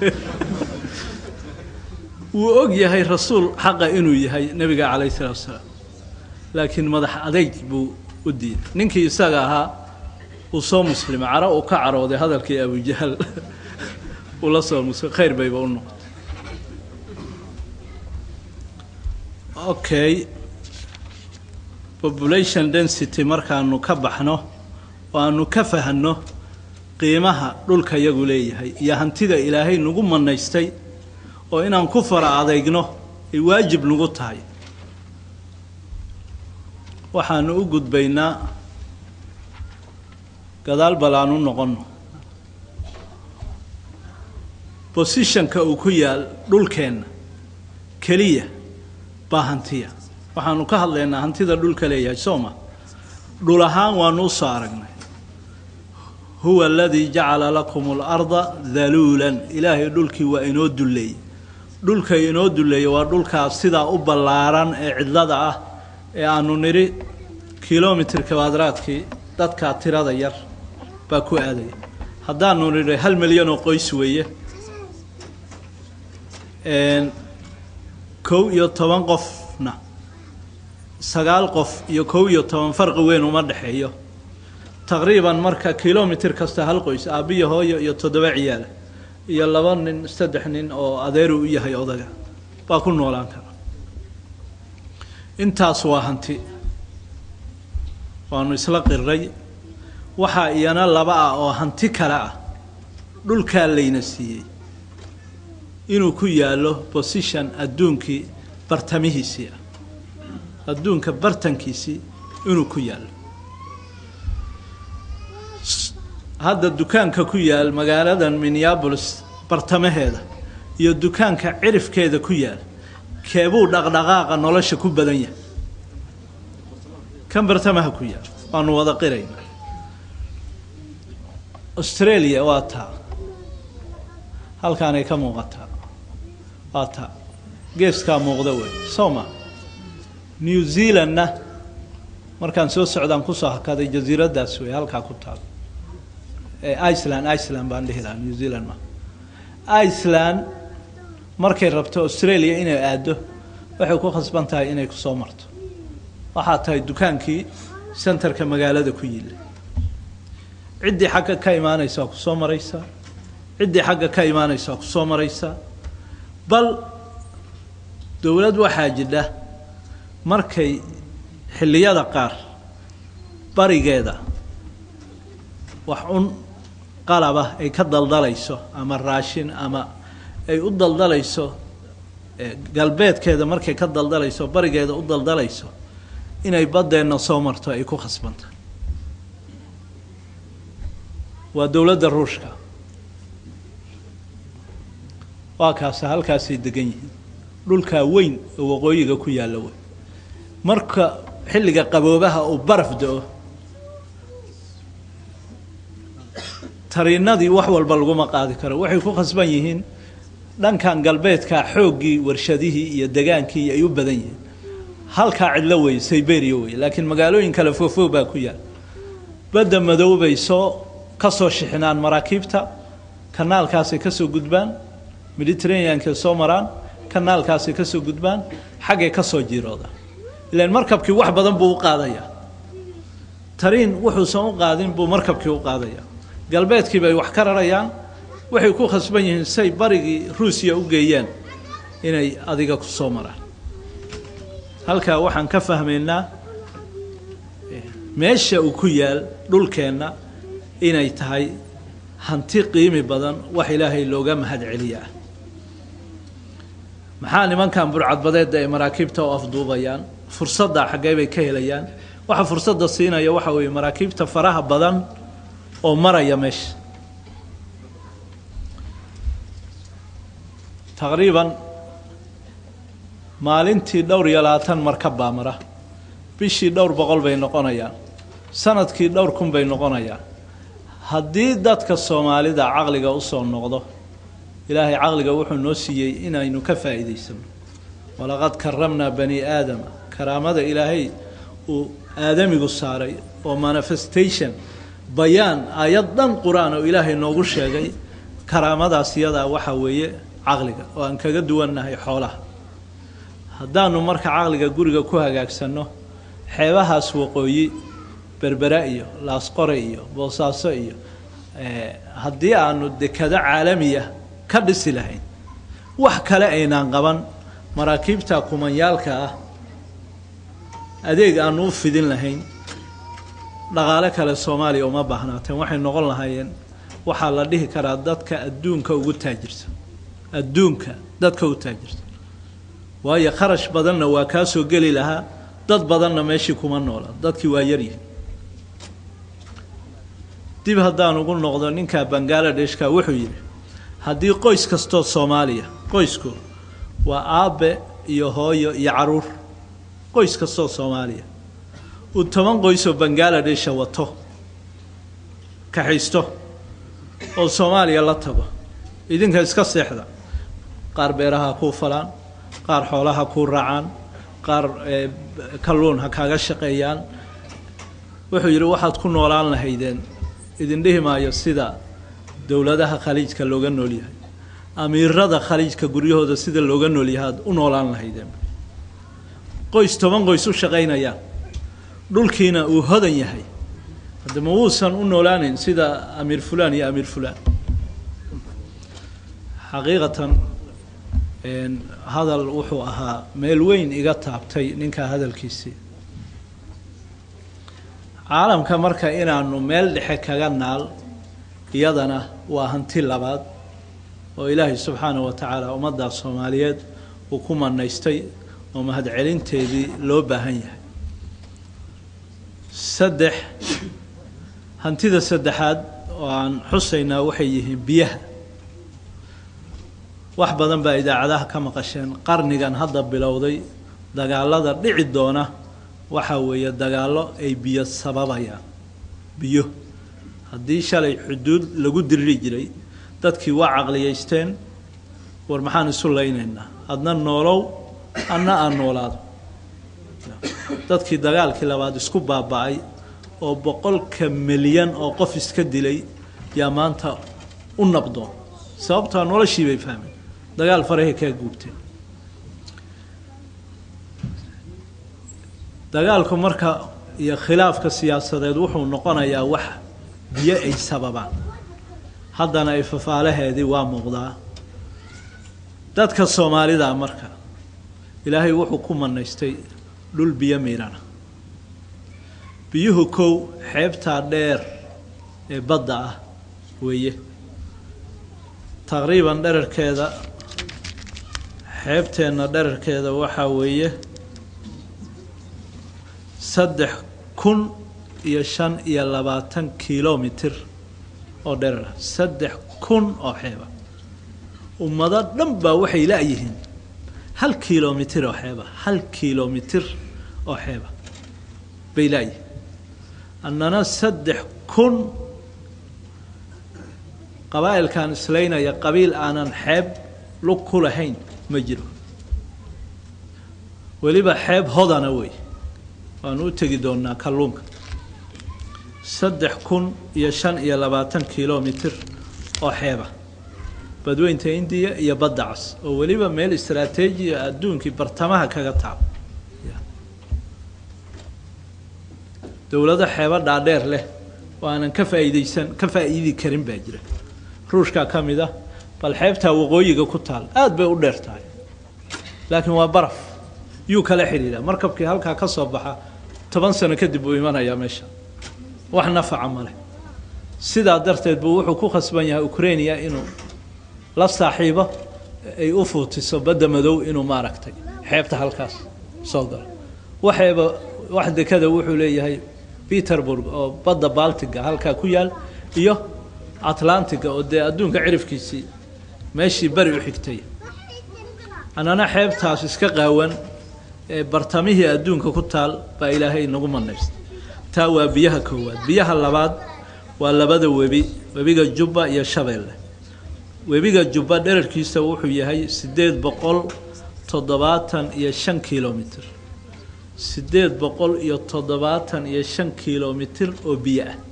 wuu og yahay rasuul xaqa inuu yahay nebiga calayhi salatu wasalaam laakiin madax adeyg buu u diiday ninkii isaga ahaa uu soo muslimay caro uu ka carooday hadalkii abujahl uu la soo muslim khayr bayba u noqotay okay population density markaanu ka baxno oo aanu ka fahanno qiimaha dhulka yagu leeyahay iyo hantida ilaahay nagu manaystay oo inaan ku fara adeygno ay waajib nagu tahay waxaanu u gudbaynaa gadaal bal aan u noqonno bosishonka uu ku yaal dhulkeenna keliya baa hantiya waxaanu ka hadlaynaa hantida dhulka leeyahay soo ma dhul ahaan waanu usoo aragnay huwa aladii jacala lakum اlarda daluulan ilaahay dhulkii waa inoo dulleeyey dhulka inoo dulleeyey waa dhulkaas sidaa u ballaaran ee cidlada ah ee aanu nidhi kilomitr kabadraadkii dadkaa tirada yar baa ku aadaya haddaanu nidhi hal milyan oo qoys weeye kow iyo toban qofna sagaal qof iyo kow iyo toban farqi weyn uma dhexeeyo taqriiban marka kilomitr kasta hal qoys aabbiyo hooyo iyo toddoba ciyaala iyo laba nin saddex nin oo adeeru u yahay odaga baa ku noolaan kara intaas waa hanti waanu isla qiray waxaa iyana laba ah oo hanti kale ah dhulkaa layna siiyey inuu ku yaallo bosition adduunkii bartamihiisii ah adduunka bartankiisii inuu ku yaallo hadda dukaanka ku yaal magaaladan minneabolis bartamaheeda iyo dukaanka cirifkeeda ku yaal keebuu dhaqdhaqaaqa nolosha ku badan yahay kan bartamaha ku yaal waanu wada qirayna australia waa taa halkaanay ka muuqataa waa taa geeskaa muuqda wey soo ma new zealandna markaan soo socdaan kusoo hakaday jasiiraddaas wey halkaa ku taal iceland iceland baan dhihi lahaa new zealand ma iceland markay rabto australia inay aado waxay ku khasban tahay inay kusoo marto waxaa tahay dukaankii centerka magaalada ku yilla ciddii xagga ka imaanaysa waa kusoo maraysaa ciddii xagga ka imaanaysa waa kusoo maraysaa bal dowlad waxaa jidha markay xilliyada qaar barigeeda wax un qalaba ay ka daldalayso ama raashin ama ay u daldalayso galbeedkeeda markay ka daldalayso barigeeda u daldalayso inay baddeenna soo marto ay ku khasbanta waa dowladda ruushka waa kaasa halkaasay degan yihiin dhulkaa weyn oo waqooyiga ku yaalla wey marka xilliga qaboobaha uu baraf da-o tariinadii wax walba laguma qaadi karo waxay ku khasban yihiin dhankan galbeedkaa xooggii warshadihii iyo degaankii ay u badan yihiin halkaa cidlo wey siberia wey laakiin magaalooyin kale foofog baa ku yaal badda madow bay soo ka soo shixinaan maraakiibta kanaalkaasay ka soo gudbaan mediterraneankay soo maraan kanaalkaasay ka soo gudbaan xaggay ka soo jiiroodaan ilaan markabkii wax badan buu u qaadayaa tariin wuxuusan u qaadin buu markabkii u qaadayaa galbeedkii bay wax ka rarayaan waxay ku khasban yihiin say barigii ruusiya u geeyaan inay adiga ku soo maraan halkaa waxaan ka fahmaynaa meesha uu ku yaal dhulkeenna inay tahay hanti qiimi badan wax ilaahay looga mahad celiyaa maxaa nimankan burcadbadeedda ay maraakiibta u afduubayaan fursadda xaggee bay ka helayaan waxa fursadda siinaya waxa weeye maraakiibta faraha badan oo maraya meesha taqriiban maalintii dhowr iyo labaatan markab baa mara bishii dhowr boqol bay noqonayaan sanadkii dhowr kun bay noqonayaan haddii dadka soomaalida caqliga usoo noqdo ilaahay caqliga wuxuu noo siiyey inaynu ka faa'iidaysano walaqad karamnaa bani aadama karaamada ilaahay uu aadamigu saaray oo manifestation bayaan aayad dhan qur-aan oo ilaahay noogu sheegay karaamadaas iyadaa waxaa weeye caqliga oo aan kaga duwannahay xoolaha haddaanu marka caqliga guriga ku hagaagsanno xeebahaas waqooyi berbera iyo laasqore iyo boosaaso iyo haddii aanu dekado caalamiya ka dhisi lahayn wax kale aynaan qaban maraakiibta kumanyaalka ah adeeg aanu u fidin lahayn dhaqaale kale soomaaliya uma baahnaateen waxay noqon lahaayeen waxaa la dhihi karaa dadka adduunka ugu taajirta adduunka dadka u taajirta waayo kharash badanna waa kaa soo geli lahaa dad badanna meeshii kuma noola dadkii waa yaryihin dib haddaan ugu noqdo ninka bangaaladeshka wuxuu yidhi haddii qoys kastoo soomaaliya qoysku waa aabe iyo hooyo iyo caruur qoys kastoo soomaaliya uu toban qoysoo bangaaladesha wato kaxaysto oo soomaaliya la tago idinka iska seexda qaar beeraha kuu falaan qaar xoolaha kuu raacaan qaar kalluun ha kaaga shaqeeyaan wuxuu yidhi waxaad ku noolaan lahaydeen idin dhihi maayo sida dowladaha khaliijka looga nool yahay amiirada khaliijka guryahooda sida looga nool yahay aad u noolaan lahaydeen qoys toban qoys u shaqaynayaan dhulkiina uu hodan yahay hadda ma wuusan u noolaanayn sida amiir fulaan iyo amiir fulaan xaqiiqatan hadal wuxuu ahaa meel weyn iga taabtay ninkaa hadalkiisii caalamka marka inaanu meel dhexe kaga naal iyadana waa hanti labaad oo ilaahay subxaanahu wa tacaala ummadda soomaaliyeed uu ku manaystay oo mahadcelinteedii loo baahan yahay saddex hantida saddexaad oo aan xusaynaa waxay yihiin biyaha wax badan baa idaacadaha ka maqasheen qarnigan hadda bilowday dagaalada dhici doona waxaa weeye dagaallo ay biyo sababayaan biyo haddii shalay xuduud lagu diriri jiray dadkii waa caqliyaysteen war maxaan isu laynaynaa adna noolow adna aan noolaado dadkii dagaalkii labaad isku baaba-ay oo boqolka milyan oo qof iska dilay yaa maanta u nabdoon sababtaa noloshii bay fahmeen dagaal farahay kaa guubteen dagaalku marka iyo khilaafka siyaasadeed wuxuu noqonayaa wax biyo ay sababaan haddana ay fafaalaheedii waa muuqdaa dadka soomaalida marka ilaahay wuxuu ku manaystay dhul biyo miirana biyuhu kow xeebtaa dheer ee badda ah weeye taqriiban dherarkeeda xeebteenna dherarkeeda waxaa weeye saddex kun iyo shan iyo labaatan kilomitir oo dherar ah saddex kun oo xeeba ummado dhan baa waxay la-yihiin hal kilomitir oo xeeba hal kilomitir oo xeeba bay la-yihiin annana saddex kun qabaa'ilkan islaynaya qabiil aanan xeeb lug ku lahayn ma jiro weliba xeeb hodana wey waanu u tegi doonaa kalluunka saddex kun iyo shan iyo labaatan kilomitir oo xeeba badweynta indiya iyo badda cas oo weliba meel istraateejiya adduunkii bartamaha kaga taabo dowlado xeebo dhaadheer leh oo aanan ka faa'iideysan ka faa'iidi karin baa jira ruushkaa ka mid ah bal xeebtaa waqooyiga ku taal aada bay u dheer tahay laakiin waa baraf yuu kala xidhiidhaa markabkii halkaa ka soo baxa toban sano kadib buu imanayaa meesha wax nafaca male sidaa darteed buu wuxuu ku khasban yahay ukrainia inuu la saaxiibo ay u fuutiso badda madow inuu maaragtay xeebta halkaas soo galo waxeeba wax dekada wuxuu leeyahay peterburg oo badda baltiga halkaa ku yaal iyo atlantiga oo dee adduunka cirifkiisii meeshii beri u xigtay annana xeebtaas iska qaawan ee bartamihii adduunka ku taal baa ilaahay nagu manaystay taa waa biyaha koowaad biyaha labaad waa labada webi webiga jubba iyo shabeelle webiga jubba dherarkiisa wuxuu yahay siddeed boqol toddobaatan iyo shan kilomitr siddeed boqol iyo toddobaatan iyo shan kilomitir oo biyo ah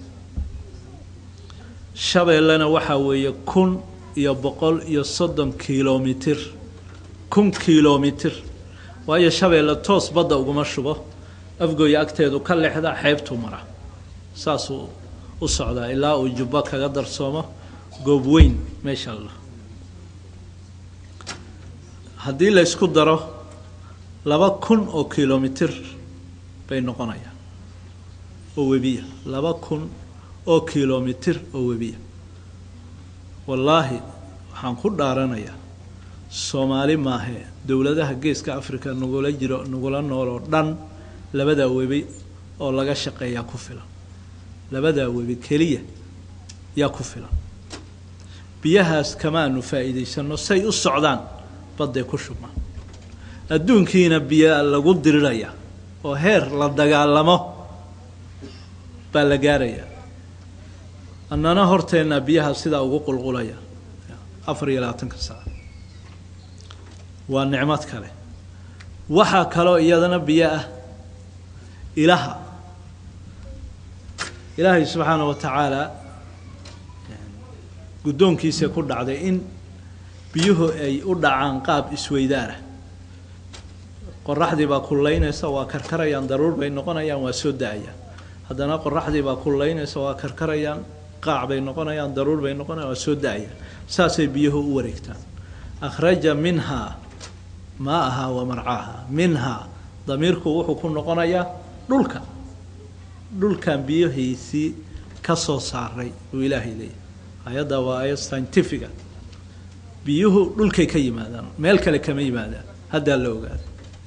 shabeellena waxaa weeye kun iyo boqol iyo soddon kilomitir kun kilomitir waayo shabeelle toos badda uguma shubo afgooya agteedu ka lexda xeebtuu mara saasuu u socdaa ilaa uu jubbo kaga darsoomo goob weyn meesha la haddii la ysku daro laba kun oo kilomitir bay noqonayaan oo webiya laba kun oo kilomitir oo webiya wallaahi waxaan ku dhaaranayaa soomaali maahee dowladaha geeska africa nagula jiro nagula nool oo dhan labadaa webi oo laga shaqeeyaa ku filan labadaa webi keliya yaa ku filan biyahaas kamaanu faa'iidaysano say u socdaan badday ku shubmaan adduunkiina biyaa lagu diriraya oo heer la dagaalamo baa la gaarayaa annana horteenna biyaha sidaa ugu qulqulaya afar iyo labaatanka saac waa nicmad kale waxaa kaloo iyadana biyo ah ilaha ilaahay subxaana wa tacaala guddoonkiisa ku dhacday in biyuhu ay u dhacaan qaab isweydaara qoraxdii baa kullaynaysa waa karkarayaan daruur bay noqonayaan waa soo da-ayaan haddana qoraxdii baa kullaynaysa waa karkarayaan qaac bay noqonayaan daruur bay noqonayaan waa soo da-ayaan saasay biyuhu u wareegtaan akhraja minhaa maa'ahaa wa marcaaha minhaa damiirku wuxuu ku noqonayaa dhulka dhulkan biyihiisii ka soo saaray buu ilaahay leeyahy ayadda waa ayad scientifica biyuhu dhulkay ka yimaadaan meel kale kama yimaadaan haddaa la ogaada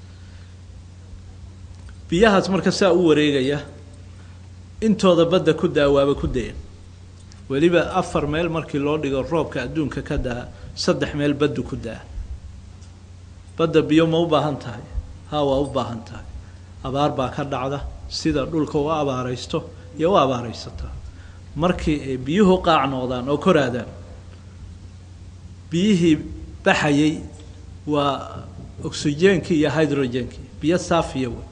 biyahaas marka saa u wareegaya intooda badda ku daa waaba ku dayan weliba afar meel markii loo dhigo roobka adduunka ka daa saddex meel baddu ku daa badda biyo ma u baahan tahay haa waa u baahan tahay abaar baa ka dhacda sida dhulka u abaaraysto iyo u abaaraysataa markii ay biyuhu qaac noqdaan oo koraadaan biyihii baxayay waa oxygeenkii iyo hydrogenkii biyo saafiya wey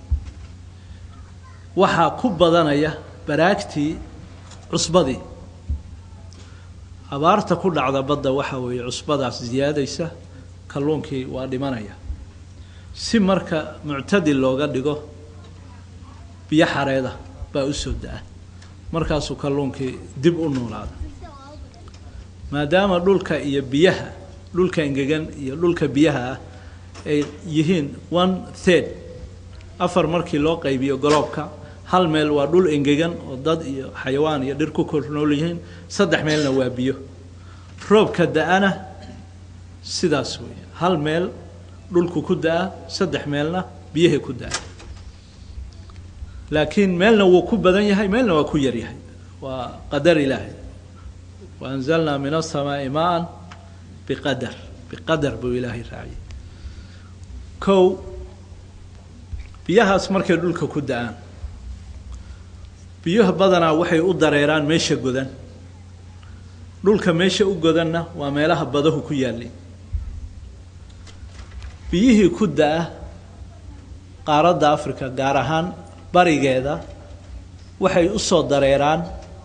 waxaa ku badanaya baraagtii cusbadii abaarta ku dhacda badda waxaa weeye cusbadaas ziyaadaysa kalluunkii waa dhimanaya si marka muctadil looga dhigo biyo xareeda baa u soo da-a markaasuu kalluunkii dib u noolaada maadaama dhulka iyo biyaha dhulka engegan iyo dhulka biyaha ah ay yihiin one third afar markii loo qaybiyo goloobka hal meel waa dhul engegan oo dad iyo xayawaan iyo dhir ku kor nool yihiin saddex meelna waa biyo roobka da-ana sidaas weeye hal meel dhulku ku da-a saddex meelna biyahay ku da-a laakiin meelna wuu ku badan yahay meelna waa ku yar yahay waa qadar ilaahay wa anzalnaa min asamaai maan biqadar biqadar buu ilaahay raaciyay kow biyahaas markay dhulka ku da-aan biyuha badanaa waxay u dareeraan meesha godan dhulka meesha u godanna waa meelaha badahu ku yaallay biyihii ku da-a qaaradda africa gaar ahaan barigeeda waxay u soo dareeraan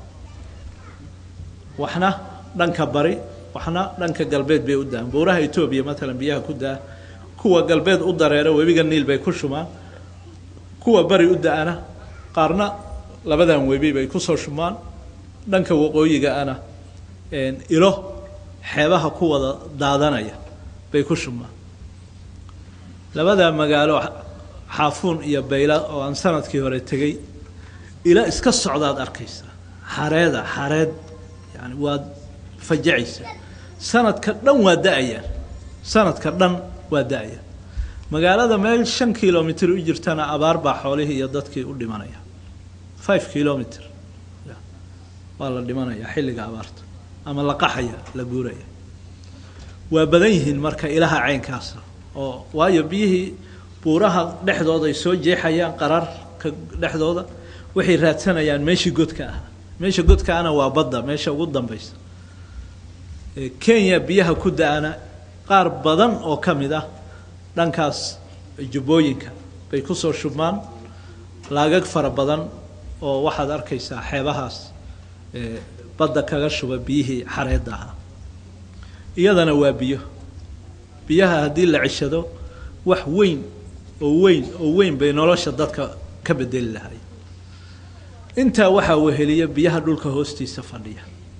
waxna dhanka bari waxna dhanka galbeed bay u da-aan buuraha etoobiya matalan biyaha ku da-a kuwa galbeed u dareera webiga niil bay ku shumaan kuwa bari u da-ana qaarna labadan webi bay kusoo shumaan dhanka waqooyiga ana ilo xeebaha ku wada daadanaya bay ku shumaan labada magaalo xaafuun iyo bayla oo aan sanadkii hore tegey ila iska socdaad arkaysaa xareeda xareed yani waad fajacaysaa sanadka dhan waa da-ayaan sanadka dhan waa da-ayaan magaalada meel shan kilomitr u jirtana abaar baa xoolihii iyo dadkii u dhimanaya five kilomitr waa la dhimanaya xilliga abaarta ama la qaxaya la guuraya waa badan yihiin marka ilaha caynkaasa oo waayo biyihii buuraha dhexdooda ay soo jeexayaan qararka dhexdooda waxay raadsanayaan meeshii godka ahaa meesha godka ana waa badda meesha ugu dambaysa kenya biyaha ku da-ana qaar badan oo ka mid ah dhankaas jubbooyinka bay kusoo shubmaan laagag fara badan oo waxaad arkaysaa xeebahaas badda kaga shuba biyihii xareedda ahaa iyadana waa biyo biyaha haddii la ceshado wax weyn oo weyn oo weyn bay nolosha dadka ka bedeli lahay intaa waxaa weheliya biyaha dhulka hoostiisa fadhiya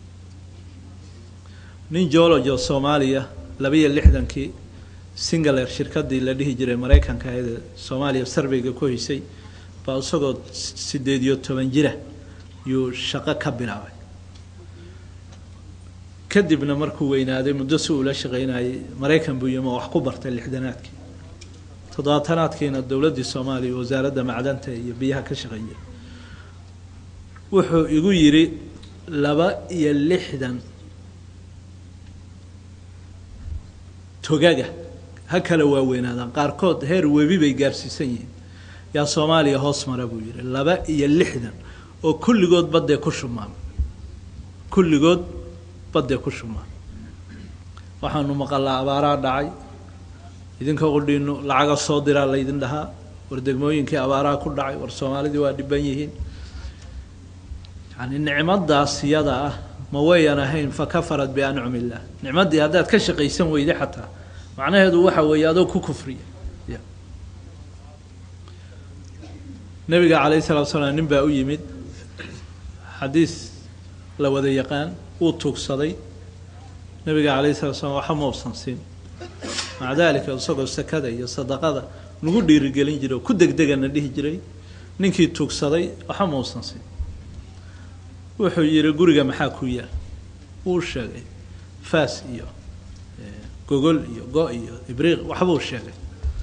nin geologo soomaaliya labaiyo lixdankii singaler shirkadii la dhihi jiray maraykanka ee soomaaliya sarveyga ku haysay baa isagoo sideed iyo toban jira yuu shaqo ka bilaabay kadibna markuu weynaaday muddo si uula shaqaynayay maraykan buu yimi oo wax ku bartay lixdanaadkii toddobaatanaadkiina dowladdii soomaaliya wasaaradda macdanta iyo biyaha ka shaqeeya wuxuu igu yidhi laba iyo lixdan togaga ha kala waaweynaadaan qaarkood heer webi bay gaarsiisan yihiin yaa soomaaliya hoos mara buu yidhi laba iyo lixdan oo kulligood baddee ku shumaan kulligood baddee ku shumaan waxaanu maqalaa abaaraa dhacay idinka qudhiinu lacaga soo diraa laydin dhahaa war degmooyinkii abaaraha ku dhacay war soomaalidii waa dhiban yihiin yani nicmadaas iyada ah ma wayan ahayn fa kafarat biancum illah nicmaddii haddaad ka shaqaysan weyda xataa macnaheedu waxa weeye adoo ku kufriya y nabiga calayh salatu salaam nin baa u yimid xadiis la wada yaqaan uu tuugsaday nabiga calayh salatu slam waxa ma usan siin maca dalika isagoo sakada iyo sadaqada nagu dhiirigelin jiray oo ku degdegana dhihi jiray ninkii tuugsaday waxa ma usan siin wuxuu yihi guriga maxaa ku yaal wuu sheegay faas iyo gogol iyo go iyo ibriiq waxbuu sheegay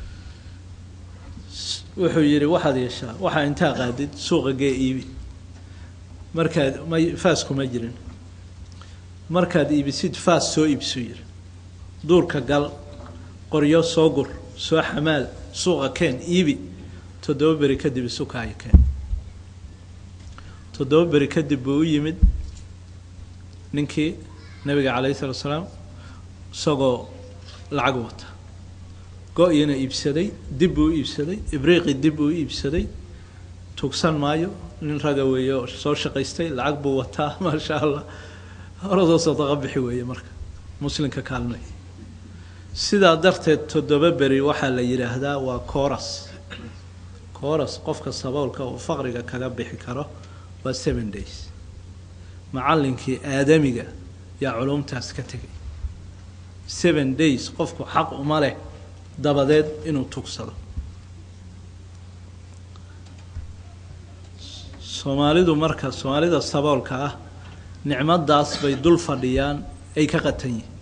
wuxuu yihi waxaad yeeshaa waxaa intaa qaadid suuqa gee iibi markaad ma faas kuma jirin markaad iibisid faas soo iibsu yiri duurka gal qoryo soo gur soo xamaal suuqa keen iibi toddoba beri kadib isukaayo keen toddoba beri kadib buu u yimid ninkii nabiga calayhi salatu salaam isagoo lacag wata go-yina iibsaday dib buu u iibsaday ibriiqi dib buu u iibsaday tugsan maayo nin raga weeye oo soo shaqaystay lacag buu wataa maasha allah horadoo sadaqa bixi weeye marka muslimka kaalmay sidaa darteed toddoba beri waxaa la yidhaahdaa waa coras coras qofka saboolka uu faqriga kaga bixi karo waa seven days macallinkii aadamiga yaa culumtaas ka tegay seven days qofku xaq uma leh dabadeed inuu tugsado soomaalidu marka soomaalida saboolka ah nicmadaas bay dul fadhiyaan ay ka qatan yihiin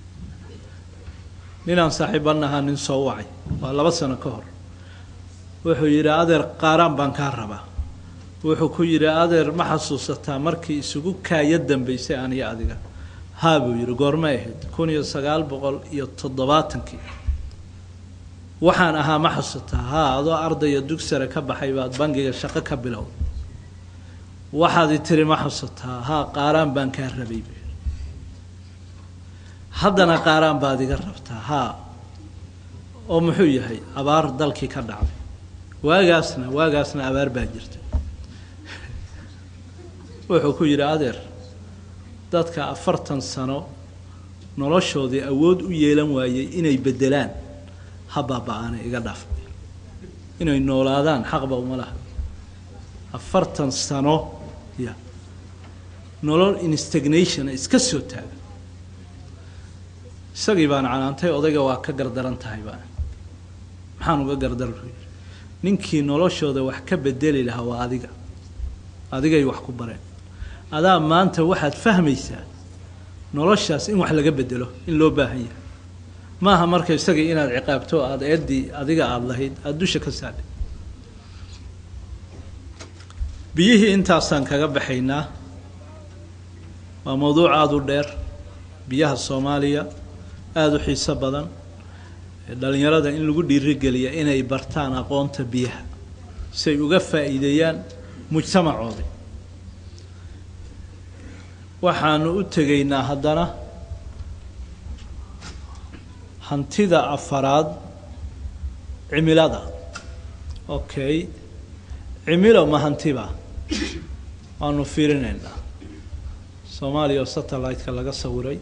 ninaan saaxiiban ahaa nin soo wacay waa laba sano ka hor wuxuu yidhi adeer qaaraan baan kaa rabaa wuxuu ku yidhi adeer ma xasuusataa markii isugu kaaya dambaysay aniyo adiga haa buu yidhi goormay ahayd kun iyo sagaal boqol iyo toddobaatankii waxaan ahaa ma xasuusataa haa adoo ardaya dugsare ka baxay baad bangiga shaqo ka bilow waxaad i tiri ma xasuusataa haa qaaraan baan kaa rabay buu yidhi haddana qaaraan baad iga rabtaa haa oo muxuu yahay abaar dalkii ka dhacday waagaasna waagaasna abaar baa jirta wuxuu ku yidhi adeer dadka afartan sano noloshoodii awood u yeelan waayey inay beddelaan ha baaba-aana iga dhaaf inay noolaadaan xaqba uma laha afartan sano ya nolol instagnation iska soo taaga isagii baan canaantay odayga waa ka gardaran tahay baan maxaan uga gardaran u yidhi ninkii noloshooda wax ka bedeli lahaa waa adiga adigay wax ku bareen adaa maanta waxaad fahmaysaa noloshaas in wax laga bedelo in loo baahan yahay maaha marka isagii inaad ciqaabto aada eeddii adiga aada lahayd aada dusha ka saadhay biyihii intaasaan kaga baxaynaa waa mawduuc aada u dheer biyaha soomaaliya aada u xiiso badan dhalinyarada in lagu dhiirigeliya inay bartaan aqoonta biyaha si ay uga faa'iideeyaan mujtamacoodii waxaanu u tegaynaa haddana hantida afaraad cimilada okay cimilo mahantiba waanu fiirinaynaa soomaaliya oo satellite-ka laga sawiray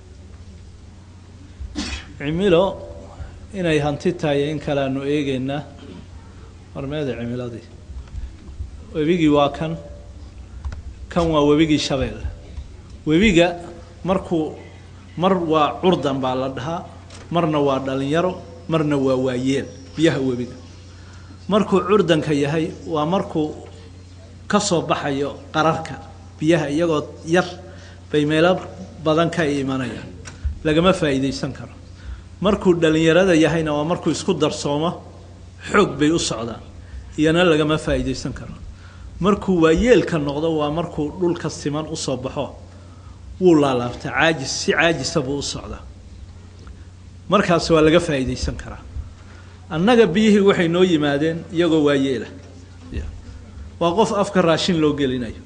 cimilo inay hanti tahay in kale aanu eegeynaa warmeeda cimiladii webigii waa kan kan waa webigii shabeelle webiga markuu mar waa curdan baa la dhahaa marna waa dhalinyaro marna waa waayeel biyaha webiga markuu curdanka yahay waa markuu ka soo baxayo qararka biyaha iyagoo yar bay meelo badan ka imanayaan lagama faa'iidaysan karo markuu dhalinyarada yahayna waa markuu isku darsoomo xoog bay u socdaan iyana lagama faa'iidaysan karo markuu waayeelka noqdo waa markuu dhulka siman usoo baxo wuu laalaabta caajis si caajisa buu u socdaa markaas waa laga faa'iidaysan karaa annaga biyihii waxay noo yimaadeen iyagoo waayeela waa qof afka raashin loo gelinayo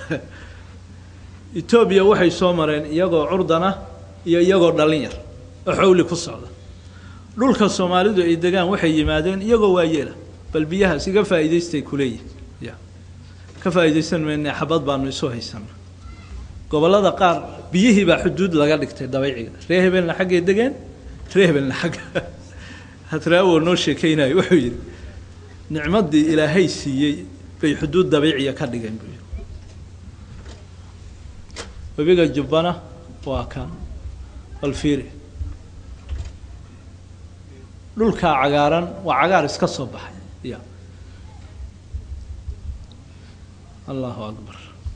etoobiya waxay soo mareen iyagoo curdana iyo iyagoo dhallin yar oo xawli ku socda dhulka soomaalidu ay degaan waxay yimaadeen iyagoo waayeela bal biyahaas iga faa'iidaystay kuleeyihin ya ka faa'iidaysan mayne xabad baanu isu haysana gobollada qaar biyihii baa xuduud laga dhigtay dabayciga ree hebelna xaggay degeen ree hebelna xagga hatraawo noo sheekeynayo wuxuu yidhi nicmaddii ilaahay siiyey bay xuduud dabiiciya ka dhigeen buu yidhi webiga jubbana waa kan balfiiri dhulkaa cagaaran waa cagaar iska soo baxay ya allahu akbar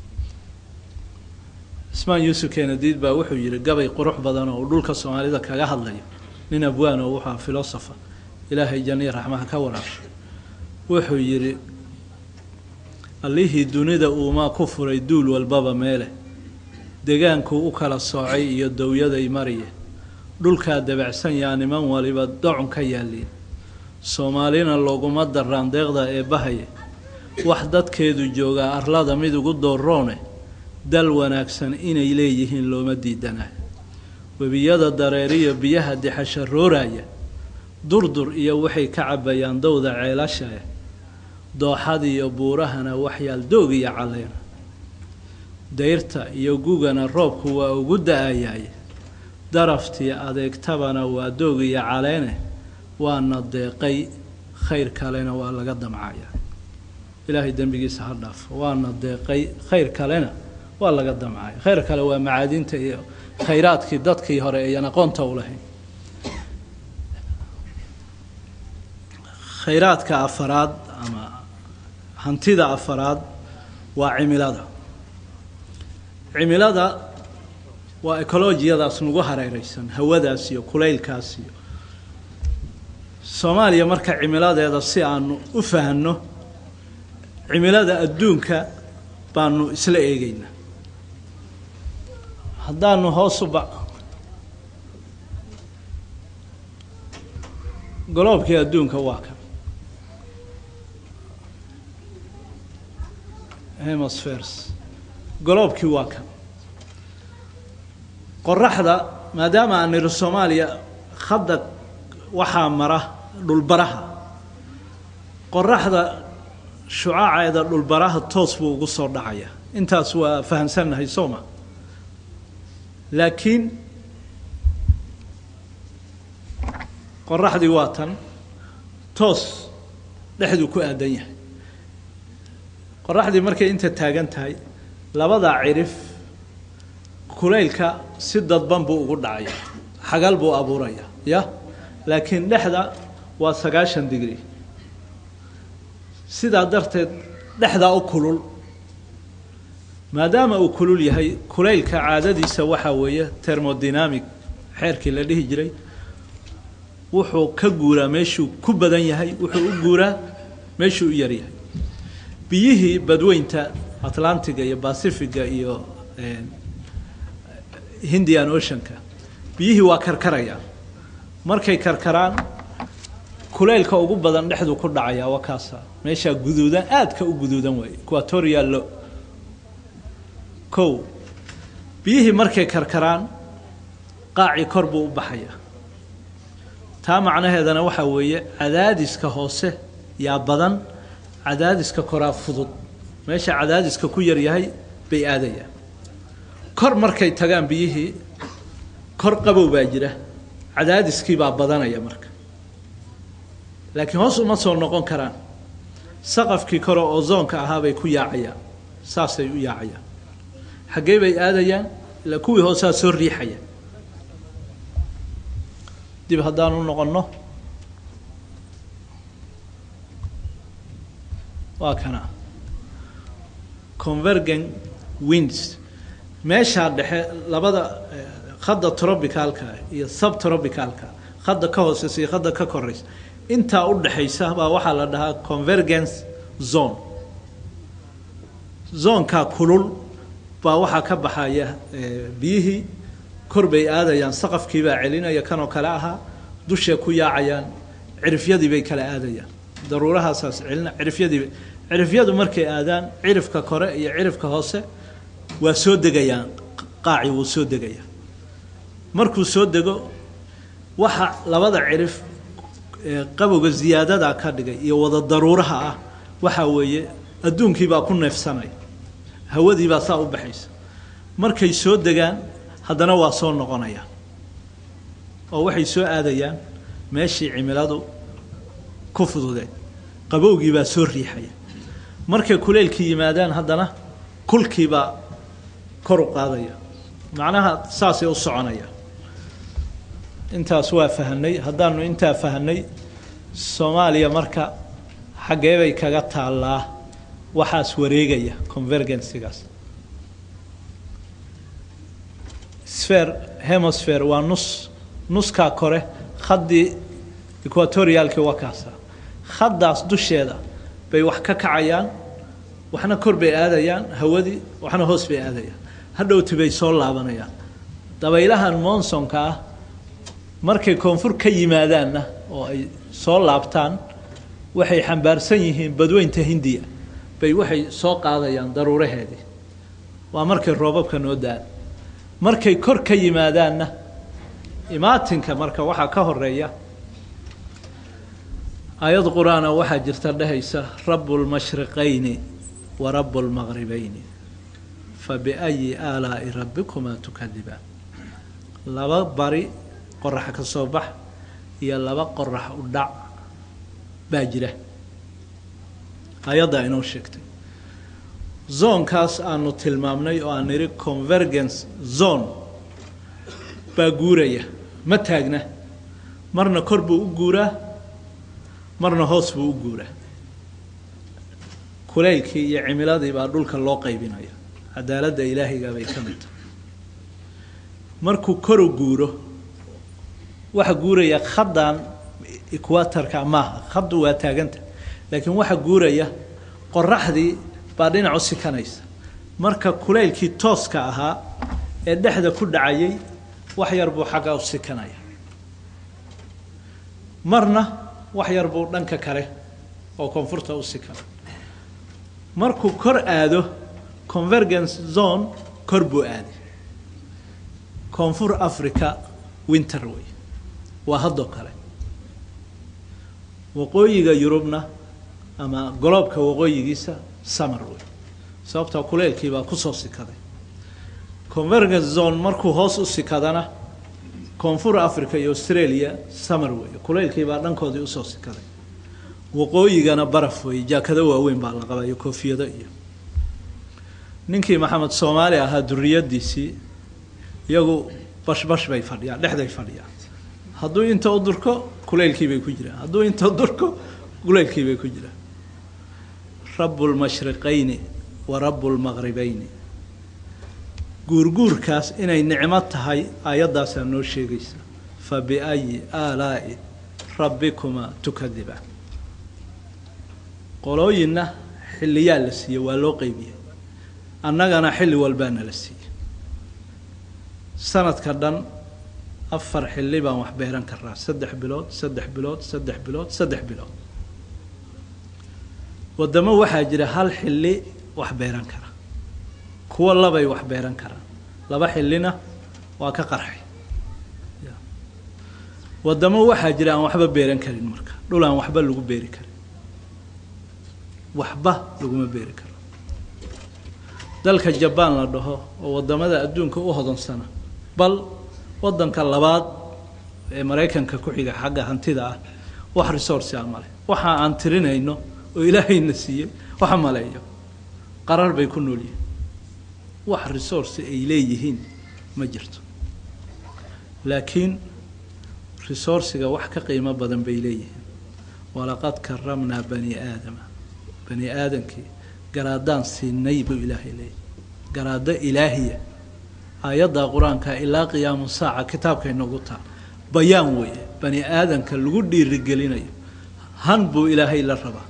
ismaan yuusuf kenadiid baa wuxuu yihi gabay qurux badan oo uu dhulka soomaalida kaga hadlayo nin abwaan oo wuxua filosofa ilaahay janiya raxmaha ka waraabshay wuxuu yidhi allihii dunida uumaa ku furay duul walbaba meele degaankuu u kala soocay iyo dowyaday mariye dhulkaa dabacsan yaa niman waliba docun ka yaaliin soomaalina looguma daraan deeqda ee bahaye wax dadkeedu joogaa arlada mid ugu dooroone dal wanaagsan inay leeyihiin looma diidanayo webiyada dareeriyo biyaha dixasharooraya durdur iyo waxay ka cabbayaan dowda ceelashae dooxadiiyo buurahana waxyaal doog iyo caleena dayrta iyo gugana roobku waa ugu da-ayaaye daraftii adeegtabana waa doog iyo caleene waana deeqay khayr kalena waa laga damcaya ilaahay dembigiisa ha dhaafo waana deeqay khayr kalena waa laga damcaya khayr kale waa macaadinta iyo khayraadkii dadkii hore ayaan aqoonta u lahayn khayraadka afaraad ama hantida afaraad waa cimilada cimilada waa ecolojiyadaas nagu hareereysan hawadaas iyo kulaylkaas iyo soomaaliya marka cimiladeeda si aanu u fahanno cimilada adduunka baanu isla eegeynaa haddaanu hoos u ba goloobkii adduunka waa kan hemosferes goloobkii waa kan qoraxda maadaama aan niri soomaaliya khadda waxaa mara dhulbaraha qoraxda shucaaceeda dhulbaraha toos buu ugu soo dhacaya intaas waa fahamsannahay sooma laakiin qoraxdii waa tan toos dhexduu ku aadan yahay qoraxdii markay inta taagan tahay labadaa cirif kulaylka si dadban buu ugu dhacaya xagal buu abuuraya ya laakiin dhexda waa sagaashan digri sidaa darteed dhexdaa u kulul maadaama uu kulul yahay kulaylka caadadiisa waxaa weeye termodynamic xeerkii la dhihi jiray wuxuu ka guuraa meeshuu ku badan yahay wuxuu u guuraa meeshuu u yaryahay biyihii badweynta atlantiga iyo bacifiga iyo hindian oceanka biyihii waa karkarayaan markay karkaraan kulaylka ugu badan dhexdu ku dhacaya waa kaasa meeshaa guduudan aadka u guduudan waaye equatoriallo kow biyihii markay karkaraan qaacii kor buu u baxayaa taa macnaheedana waxaa weeye cadaadiska hoose yaa badan cadaadiska koraa fudud meesha cadaadiska ku yar yahay bay aadayaan kor markay tagaan biyihii kor qabow baa jira cadaadiskii baa badanaya marka laakiin hoos uma soo noqon karaan saqafkii kore oo zoonka ahaa bay ku yaacayaan saasay u yaacayaan xaggee bay aadayaan ilaa kuwii hoosaa soo riixaya dib haddaan u noqonno waa kana convergent winds meeshaa dhexe labada khadda trobicalka iyo subtrobicalka khadda ka hooseysa iyo khadda ka koreysa intaa u dhexaysa baa waxaa la dhahaa convergence zone zoonkaa kulul baa waxaa ka baxaya biyihii kor bay aadayaan saqafkii baa celinaya kanoo kale ahaa dushay ku yaacayaan cirifyadii bay kala aadayaan daruurahaasaas celina cirifyadiiba cirifyadu markay aadaan cirifka kore iyo cirifka hoose waa soo degayaan qaaci wuu soo degayaa markuu soo dego waxa labada cirif qabowga ziyaadada ka dhigay iyo wada daruuraha ah waxaa weeye adduunkii baa ku neefsanaya hawadii baa saa u baxaysa markay soo degaan haddana waa soo noqonayaan oo waxay soo aadayaan meeshii cimiladu ku fududeed qabowgii baa soo riixaya markay kuleylkii yimaadaan haddana kulkiibaa kor u qaadaya macnaha saasay u soconayaan intaas waa fahanay haddaanu intaa fahanay soomaaliya marka xaggee bay kaga taallaa waxaas wareegaya convergencygaas sphere hemisphere waa nus nuskaa kore khaddii equatorialki waa kaasa khaddaas dusheeda bay wax ka kacayaan waxna kor bay aadayaan hawadii waxna hoos bay aadayaan hadhowti bay soo laabanayaan dabaylahan monsonka ah markay koonfur ka yimaadaanna oo ay soo laabtaan waxay xambaarsan yihiin badweynta hindiya bay waxay soo qaadayaan daruuraheedii waa markay roobabka noo daan markay kor ka yimaadaanna imaatinka marka waxaa ka horeeya aayad qur-aana waxaa jirta dhehaysa rabu lmashriqayni wa rabu lmaqribayni fa biayi aalaa'i rabbikumaa tukadibaan laba bari qorax ka soo bax iyo laba qorax u dhac baa jira ayaddaa inoo sheegtay zoonkaas aanu tilmaamnay oo aan nidhi convergence zone baa guuraya ma taagna marna kor buu u guuraa marna hoos buu u guuraa kulaylkii iyo cimiladii baa dhulka loo qaybinaya cadaaladda ilaahiga bay ka mid tahay markuu koru guuro waxa guuraya khaddan equatorka maaha khaddu waa taaganta laakiin waxa guuraya qoraxdii baa dhinac u sikanaysa marka kulaylkii tooska ahaa ee dhexda ku dhacayay wax yar buu xagga u sikanaya marna wax yar buu dhanka kale oo koonfurta u sikana markuu kor aado convergence zone kor buu aaday koonfur africa winter wey waa haddoo kale waqooyiga yurubna ama goloobka waqooyigiisa summer wey sababtaa kuleylkii baa kusoo sikaday convergence zone markuu hoos u sikadana koonfur africa iyo australia summer wey kuleylkii baa dhankoodii usoo sikaday waqooyigana baraf wey jaakado waaweyn baa la qabaa iyo koofiyado iyo ninkii maxamed soomaali ahaa duriyadiisii iyagu bashbash bay fadhiyaan dhexday fadhiyaan hadduu inta u durko kuleylkii bay ku jiraan hadduu inta u durko kuleylkii bay ku jiraan rabu lmashriqayni wa rabu lmaqribayni guurguurkaas inay nicmo tahay aayaddaasaa noo sheegaysa fa biayi aalaa'i rabbikumaa tukadibaan qolooyinna xilliyaa la siiyey waa loo qeybiyey annagana xilli walbaana la siiyey sanadka dhan afar xilli baan wax beeran karaa saddex bilood saddex bilood saddex bilood saddex bilood waddamo waxaa jira hal xilli wax beeran kara kuwo labay wax beeran karaan laba xillina waa ka qarxay waddamo waxaa jira aan waxba beeran karin marka dhul aan waxba lagu beeri karin waxba laguma beeri karo dalka jabaan la dhaho oo waddamada adduunka u hodansana bal waddanka labaad ee maraykanka ku xiga xagga hantida ah wax resource a male waxa aan tirinayno oo ilaahayna siiyey waxa maleeyo qarar bay ku nool yihiin wax resource ay leeyihiin ma jirto laakiin resourciga wax ka qiimo badan bay leeyihiin walaqad karamnaa bani aadama bani aadamkii garaadaan siinay buu ilaahay leeyahy garaado ilaahiya aayadda qur-aanka ilaa qiyaamu saaca kitaabkay noogu taal bayaan weeye bani aadamka lagu dhiirigelinayo han buu ilaahay la rabaa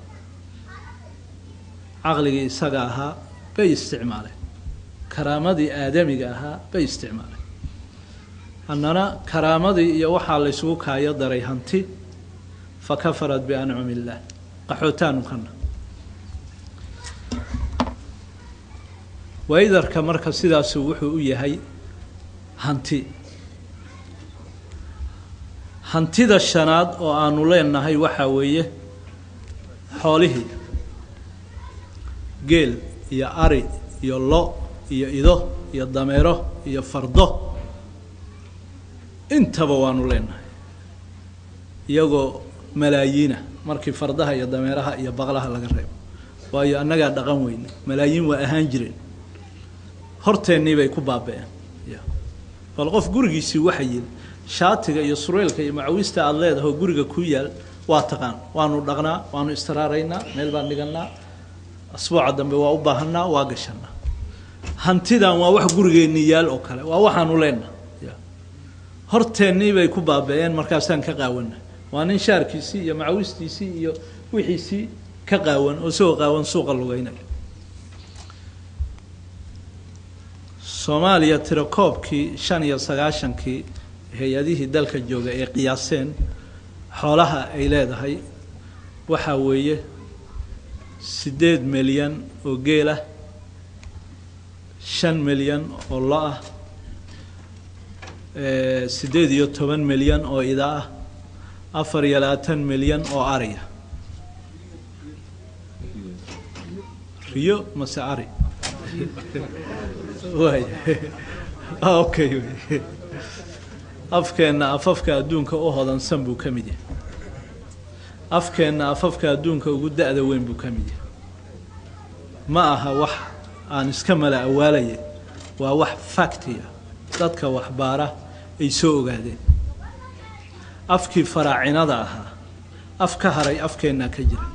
caqligii isaga ahaa bay isticmaaleen karaamadii aadamiga ahaa bay isticmaaleen annana karaamadii iyo waxaa laysugu kaayo daray hanti fa kafarat biancumi illaah qaxootaanu kana waydarka marka sidaasu wuxuu u yahay hanti hantida shanaad oo aanu leenahay waxaa weeye xoolihii geel iyo ari iyo lo iyo ido iyo dameero iyo fardo intaba waanu leenahay iyagoo malaayiina markii fardaha iyo dameeraha iyo baqlaha laga reebo waayo annagaa dhaqan weyne malaayiin waa ahaan jireen horteennii bay ku baaba-een bal qof gurigiisii waxa yili shaatiga iyo sureylka iyo macawista aada leedahay oo guriga ku yaal waa taqaan waanu dhaqnaa waanu istiraaraynaa meel baan dhiganaa asbuuca dambe waa u baahanaa waa gashanaa hantidan waa wax gurigeennii yaal oo kale waa waxaanu leenaha horteennii bay ku baaba-een markaasaan ka qaawana waa nin shaarkiisii iyo macawistiisii iyo wixiisii ka qaawan oo isagoo qaawan suuqa lugeynaya soomaaliya tirakoobkii shan iyo sagaashankii hay-adihii dalka jooga ee qiyaaseen xoolaha ay leedahay waxaa weeye siddeed milyan oo geel ah shan milyan oo lo ah siddeed iyo toban milyan oo ida ah afar iyo labaatan milyan oo ariya riyo mase ari waay okay wy afkeenna afafka adduunka u hodansan buu ka mid yahay afkeenna afafka adduunka ugu da-da weyn buu ka mid yahay ma aha wax aan iska mala awaalaya waa wax factiya dadka waxbaara ay soo ogaadeen afkii faraacinada ahaa af ka haray afkeennaa ka jira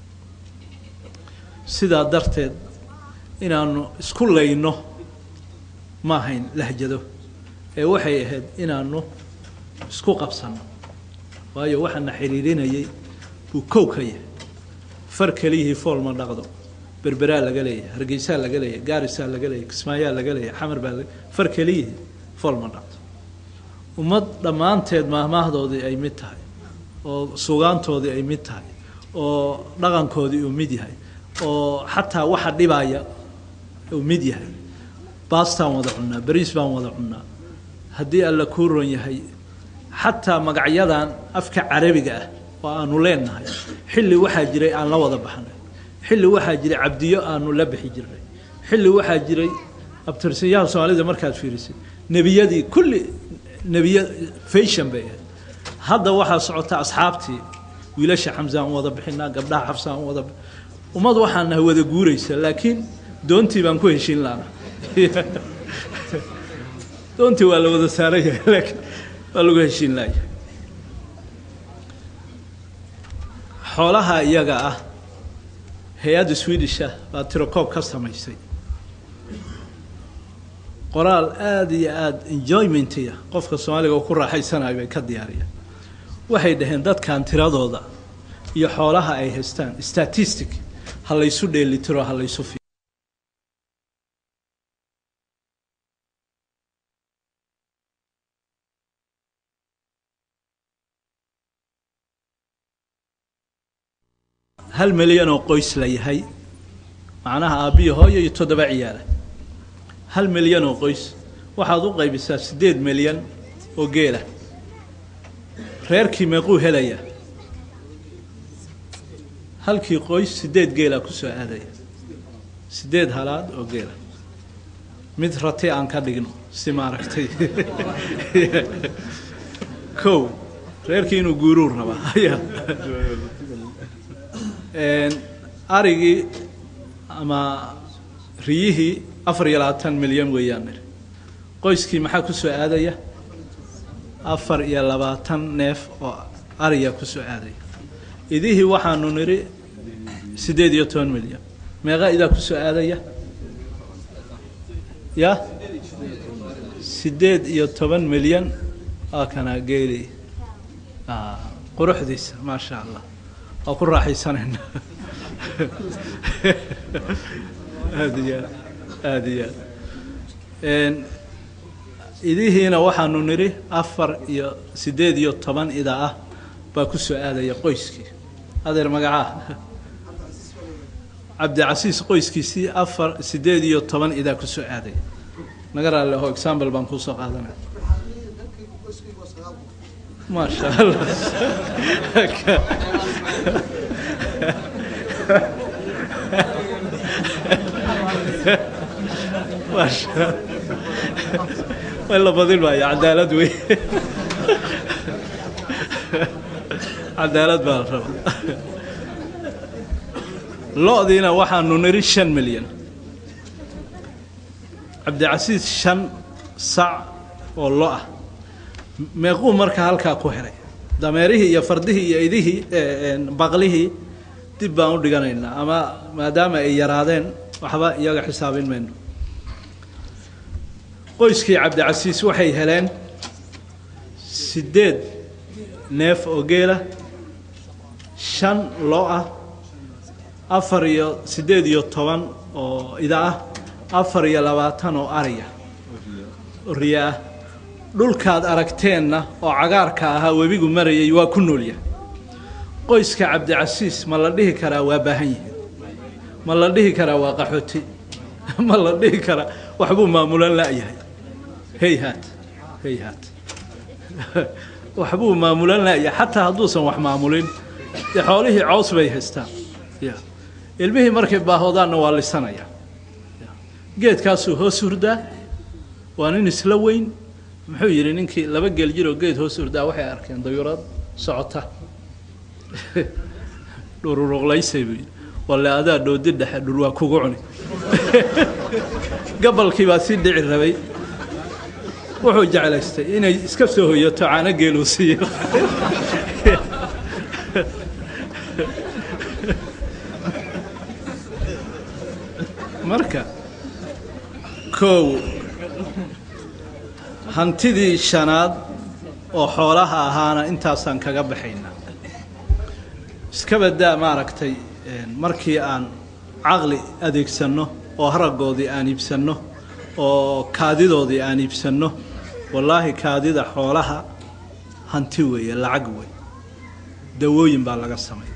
sidaa darteed inaanu isku layno ma ahayn lahjado ee waxay ahayd inaanu isku qabsanno waayo waxaana xiriirinayay buu kow ka yahay far keliyihii fool ma dhaqdo berberaa laga leeyahay hargeysaa laga leeyahay gaarisaa laga leeyahay kismaayaa laga leeyahay xamar baa laga far keliyihii fool ma dhaqdo ummad dhammaanteed maahmaahdoodii ay mid tahay oo sugaantoodii ay mid tahay oo dhaqankoodii uu mid yahay oo xataa waxa dhibaya uu mid yahay baastaan wada cunnaa beriis baan wada cunnaa haddii alla kuu ron yahay xataa magacyadan afka carabiga ah oo aanu leenahay xilli waxaa jiray aan la wada baxnay xilli waxaa jiray cabdiyo aanu la bixi jirnay xilli waxaa jiray abtirsiyaha soomaalida markaad fiirisid nebiyadii kulli nebiya fashion bay ahayd hadda waxaa socota asxaabtii wiilasha xamsaan u wada bixinaa gabdhaha xabsaan u wada ummad waxaan nahay wada guuraysa laakiin doontii baan ku heshiin laana doontii waa la wada saaran yahay laakiin waa lagu heshiin laaya xoolaha iyaga ah hay-adda swedisha baa tirokoob ka samaysay qoraal aada iyo aada enjoymentiya qofka soomaaliga oo ku raaxaysanayo bay ka diyaariyeen waxay dhaheen dadkan tiradooda iyo xoolaha ay haystaan statistic ha laysu dheelitiro ha laysu fi hal milyan oo qoys la yahay macnaha aabbiyo hooyo iyo toddoba ciyaala hal milyan oo qoys waxaad u qaybisaa siddeed milyan oo geela reerkii meequu helaya halkii qoys sideed geela kusoo aadaya sideed halaad oo geela mid rati aan ka dhigno si maaragtay kow reerkii inuu guuruu rabaa ayaa arigii ama riyihii afar iyo labaatan milyan weeyaan niri qoyskii maxaa kusoo aadaya afar iyo labaatan neef oo ariya kusoo aadaya idihii waxaanu nidhi siddeed iyo toban milyan meeqa idaa kusoo aadaya ya siddeed iyo toban milyan waa kanaa geeli quruxdiisa maasha allah waa ku raaxaysanayna aada iyo aad aada iyo aad idihiina waxaanu nidhi afar iyo siddeed iyo toban ida ah baa kusoo aadaya qoyskii adeer magacaa cabdicasiis qoyskiisii afar siddeed iyo toban idaa kusoo aadaya naga raalleho example baan kuusoo qaadanaya maasha allah maasha way la badin maayo cadaalad wey cadaalad baa la rabaa lo-diina waxaanu niri shan milyan cabdicasiis shan sac oo lo ah meequu marka halkaa ku helay dameerihii iyo fardihii iyo idihii baqlihii dib baan u dhiganaynaa ama maadaama ay yaraadeen waxba iyaga xisaabin mayno qoyskii cabdicasiis waxay heleen siddeed neef oo geela shan lo ah afar iyo siddeed iyo toban oo ida ah afar iyo labaatan oo ariya oo riya ah dhulkaad aragteenna oo cagaarka ahaa webigu marayay waa ku noolyahay qoyska cabdicasiis ma la dhihi karaa waa baahan yihi ma la dhihi karaa waa qaxooti ma la dhihi karaa waxbuu maamulan la'yahay hayhaat hayhaat waxbuu maamulan la'yahay xataa hadduusan wax maamulin dee xoolihii cows bay haystaan ya ilmihii markay baahoodaanna waa lisanaya geedkaasuu hoos hurdaa waa nin isla weyn muxuu yidhi ninkii laba geel jiroo geed hoos hurdaa waxay arkeen dayuurad socota dhururuqlaysay buu yidhi walle adaa dhoodi dhexe dhul waa kugu cuni gabalkii baa si dhici rabay wuxuu jeclaystay inay iska soo hoyato caano geeluu siiyo marka kow hantidii shanaad oo xoolaha ahaana intaasaan kaga baxaynaa iska badaa maaragtay markii aan caqli adeegsanno oo haraggoodii aan iibsanno oo kaadidoodii aan iibsanno wallaahi kaadida xoolaha hanti weeye lacag wey dawooyin baa laga sameeya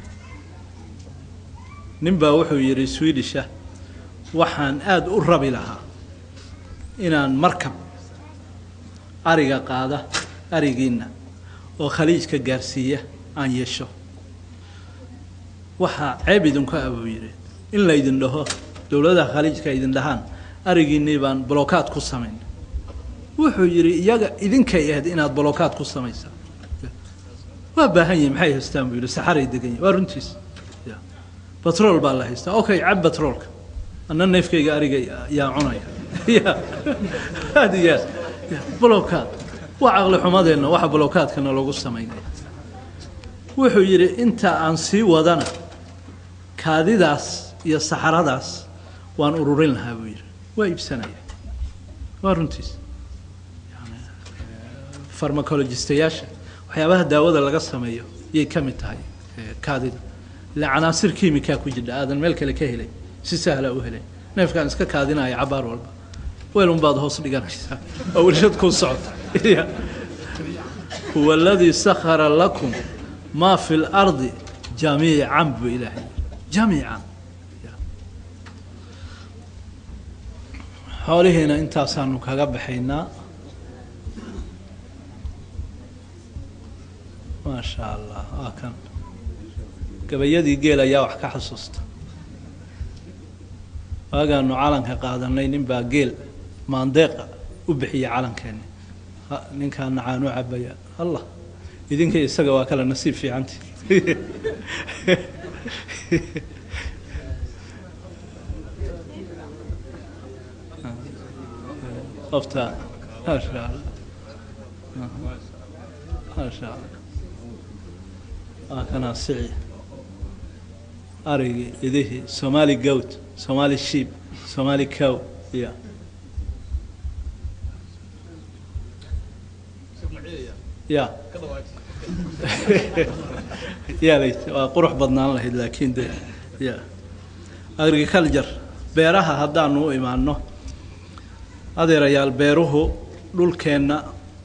nin baa wuxuu yidhi swedisha waxaan aada u rabi lahaa inaan markab ariga qaada arigiinna oo khaliijka gaarsiiya aan yeesho waxaa ceeb idinku ah buu yidhi in laydin dhaho dowladaha khaliijka idin dhahaan arigiinnii baan bolokaad ku samayn wuxuu yidhi iyaga idinkay ahayd inaad bolokaad ku samaysaa waa baahan yihin maxay haystaan buu yidhi saxaray degan yihin waa runtiis batrool baa la haystaa okay cab batroolka anna neefkayga ariga yaa cunaya ya aad iyo aad bolokaad waa caqli xumadeenna waxa bolokaadkana lagu samaynaya wuxuu yidhi inta aan sii wadana kaadidaas iyo saxaradaas waan ururin lahaa buu yidhi waa iibsanaya waa runtiis yani farmacologistayaasha waxyaabaha daawada laga sameeyo yay ka mid tahay kaadida ila canaasir kiimikaa ku jidha aadan meel kale ka helay si sahla u helay neefkaan iska kaadinaya cabaar walba weelun baad hoos dhiganaysaa oo warshad kuu socota huwa aladii sakhara lakum maa fi lardi jamiican buu ilaahay jamiican xoolihiina intaasaanu kaga baxaynaa maa sha allah waa kan gabayadii geel ayaa wax ka xasuusta waagaanu calanka qaadanay nin baa geel maandeeqa u bixiyay calankeeni ninkaana caanu cabaya allah idinka isaga waa kale nasiib fiicanti qofta maasha allah maasha allah waa kanaa sici arigii idihii somali goat somali sheep somali cow ya ya yaalayt waa qurux badnaan lahayd laakiin de ya agriculture beeraha haddaanu u imaano adeerayaal beeruhu dhulkeenna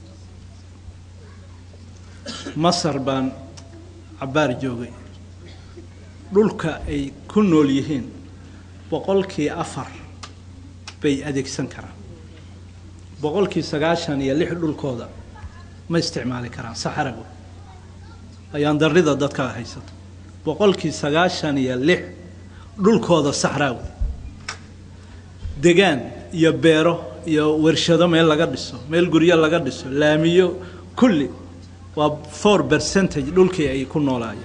masar baan cabbaar joogay dhulka ay ku nool yihiin boqolkii afar bay adeegsan karaan boqolkii sagaashan iyo lix dhulkooda ma isticmaali karaan saxarago ayaan darrida dadka haysato boqolkii sagaashan iyo lix dhulkooda saxraawi degaan iyo beero iyo warshado meel laga dhiso meel guryo laga dhiso laamiyo kulli waa four percentage dhulkii ay ku noolaayeen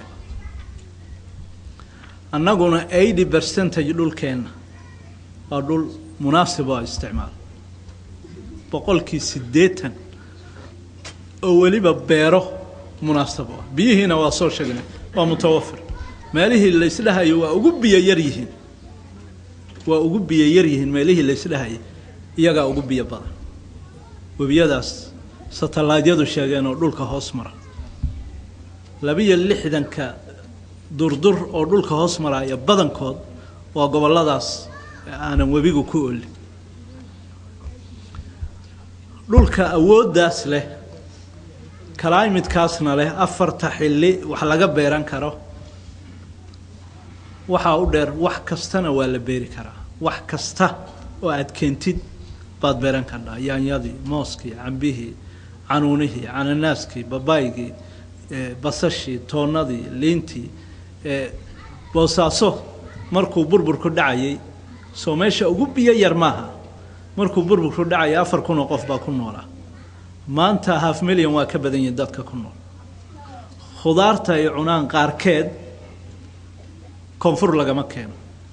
annaguna eighty percentage dhulkeenna waa dhul munaasib oo isticmaal boqolkii siddeetan oo weliba beero munaasab ah biyihiina waa soo sheegnay waa mutawafir meelihii laysdhahayo waa ugu biyo yar yihiin waa ugu biyo yar yihiin meelihii laysdhahayay iyagaa ugu biyo badan webiyadaas satallaydyadu sheegeen oo dhulka hoos mara labiyo lixdanka durdur oo dhulka hoos maraya badankood waa gobolladaas aanan webigu ku olin dhulka awooddaas leh kalaymidkaasna leh afarta xilli wax laga beeran karo waxaa u dheer wax kastana waa la beeri karaa wax kasta oo aad keentid baad beeran kardhaa yaanyadii mooskii cambihii canuunihii cananaaskii babaygii basashii toonnadii liintii boosaaso markuu burburku dhacayay soo meesha ugu biyo yar maaha markuu burburku dhacayay afar kun oo qof baa ku noolaa maanta half milyan waa ka badan yihin dadka ku nool khudaarta ay cunaan qaarkeed koonfur lagama keeno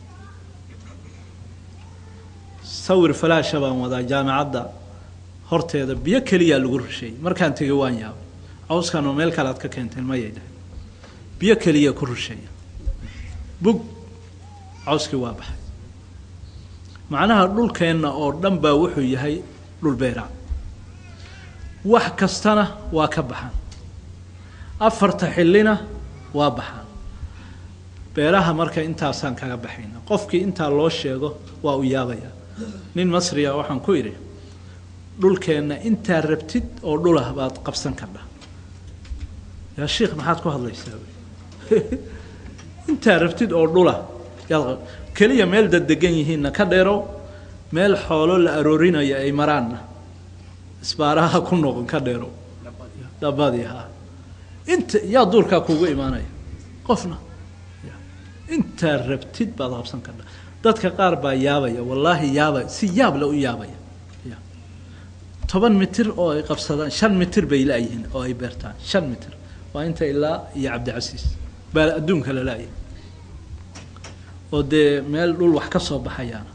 sawir falaasha baan wadaa jaamicadda horteeda biyo keliyaa lagu rusheeyey markaan tegay waan yaabay cawskan oo meel kale aad ka keenteen mayay dhahay biyo keliya ku rusheeya bug cawskii waa baxay macnaha dhulkeenna oo dhan baa wuxuu yahay dhul beeraa wax kastana waa ka baxaan afarta xillina waa baxaan beeraha marka intaasaan kaga baxayna qofkii intaa loo sheego waa u yaabaya nin masriya waxaan ku idhi dhulkeenna intaa rabtid oo dhulah baad qabsan kardha yaa shiikh maxaad ku hadlaysaa intaa rabtid oo dhula yaad keliya meel daddegan yihiinna ka dheerow meel xoolo la aroorinayo ay maraanna isbaaraha ku noqon ka dheerow dhabadii ha inta yaa duurkaa kuugu imaanaya qofna intaa rabtid baad qabsan kardha dadka qaar baa yaabaya wallaahi yaabaya si yaab le u yaabaya toban mitir oo ay qabsadaan shan mitir bay la-yihiin oo ay beertaan shan mitir waa inta ilaa iyo cabdicasiis baa adduunka la la-yahay oo dee meel dhul wax ka soo baxayaana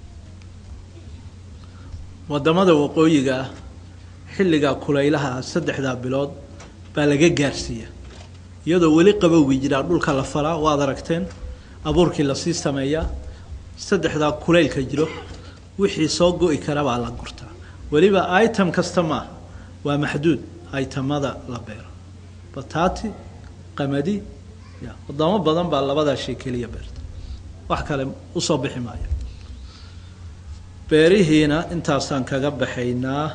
waddamada waqooyiga ah xilligaa kulaylaha ah saddexdaa bilood baa laga gaarsiiya iyadoo weli qabowgi jiraa dhulka la falaa waad aragteen abuurkii lasii sameeyaa saddexdaa kulaylka jiro wixii soo go-i kara baa la gurtaa weliba item kasta maaha waa maxduud itemada la beero bataati qamadi ya wadamo badan baa labadaa shay keliya beerta wax kale usoo bixi maayo beerihiina intaasaan kaga baxaynaa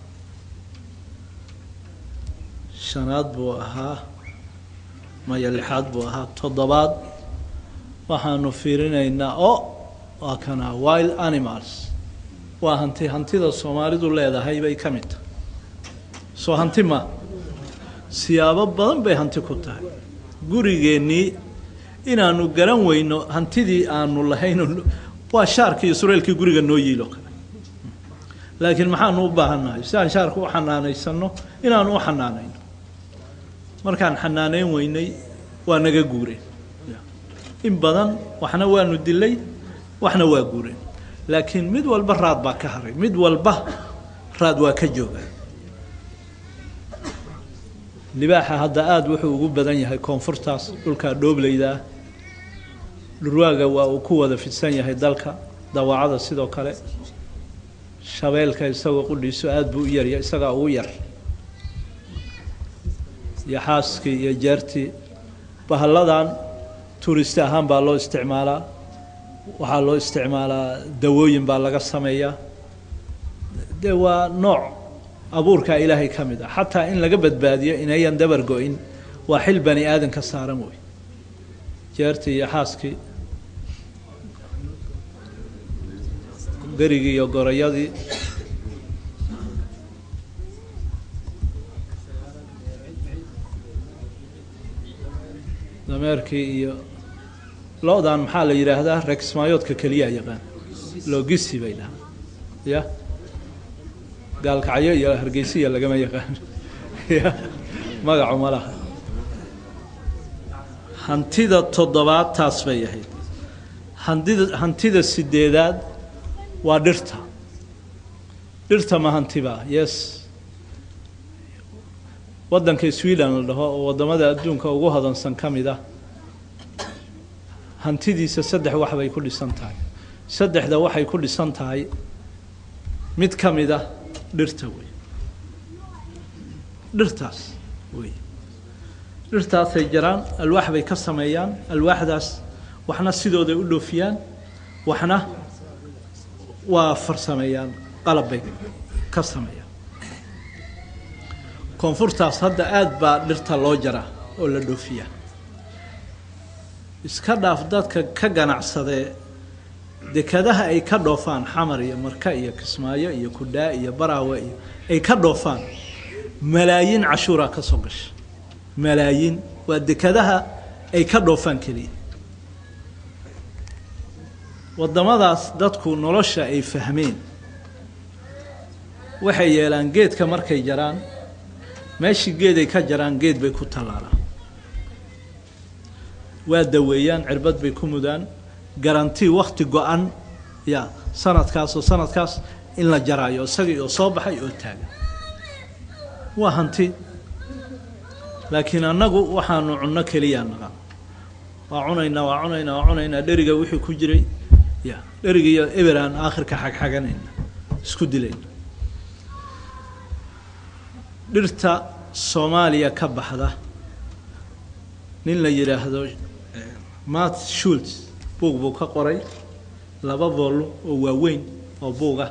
shanaad buu ahaa maya lixaad buu ahaa toddobaad waxaanu fiirinaynaa o waa kana wild animals waa hanti hantida soomaalidu leedahay bay ka mid tahay soo hanti ma siyaabo badan bay hanti ku tahay gurigeennii inaanu garan weyno hantidii aanu lahayn waa shaarkii iyo sureelkii guriga noo yiilo kale laakiin maxaanu u baahannahay si aan shaarka u xanaanaysano inaanu u xanaanayno markaan xanaaneyn weynay waa naga guureen in badan waxna waanu dilay waxna waa guureen laakiin mid walba raad baa ka haray mid walba raad waa ka jooga libaaxa hadda aada wuxuu ugu badan yahay koonfurtaas dhulkaa dhoobleydaa dhurwaaga waa uu ku wada fidsan yahay dalka dawaacada sidoo kale shabeelka isagoo qudhiiso aada buu u yarya isagaa ugu yar iyo xaaskii iyo jeertii bahalladan tuuristi ahaan baa loo isticmaalaa waxaa loo isticmaalaa dawooyin baa laga sameeyaa dee waa nooc abuurkaa ilaahay ka mid ah xataa in laga badbaadiyo inayan dabar go-in waa xil bani aadan ka saaran wey jeertii iyo xaaskii berigii iyo gorayadii dameerkii iyo lo-dan maxaa la yidhaahdaa regsmaayoodka keliyaa yaqaan logisi bay dhahaa ya gaalkacyo iyo hargeysiya lagama yaqaan ya magacu ma laha hantida toddobaad taas bay ahayd hantida hantida sideedaad waa dhirta dhirta ma hantiba yes waddanka sweden la dhaho oo waddamada adduunka ugu hodansan ka mid ah hantidiisa saddex wax bay ku dhisan tahay saddexda waxay ku dhisan tahay mid ka mid ah dhirta wey dhirtaas wey dhirtaasay jaraan alwaax bay ka sameeyaan alwaaxdaas waxna sidooday u dhoofiyaan waxna waa farsameeyaan qalab bay ka sameeyaan koonfurtaas hadda aada baa dhirta loo jaraa oo la dhoofiyaa iska dhaaf dadka ka ganacsadee dekadaha ay ka dhoofaan xamar iyo marka iyo kismaayo iyo kudhaa iyo baraawe iyo ay ka dhoofaan malaayiin cashuuraa ka soo gasha malaayiin waa dekadaha ay ka dhoofaan keliya waddamadaas dadku nolosha ay fahmeen waxay yeelaan geedka markay jaraan meeshii geeday ka jaraan geed bay ku tallaalaan waa daweeyaan cirbad bay ku mudaan garanti wakti go-an ya sanadkaas oo sanadkaas in la jaraayo isagii oo soo baxay oo taagan waa hanti laakiin annagu waxaanu cunno keliyaa naqan waa cunaynaa waa cunaynaa waa cunaynaa dheriga wixii ku jiray ya dheriga iyo eber aan aakhirka xagxaganayna isku dilayna dhirta soomaaliya ka baxda nin la yidhaahdo mat shults buug buu ka qoray laba volum oo waaweyn oo buuga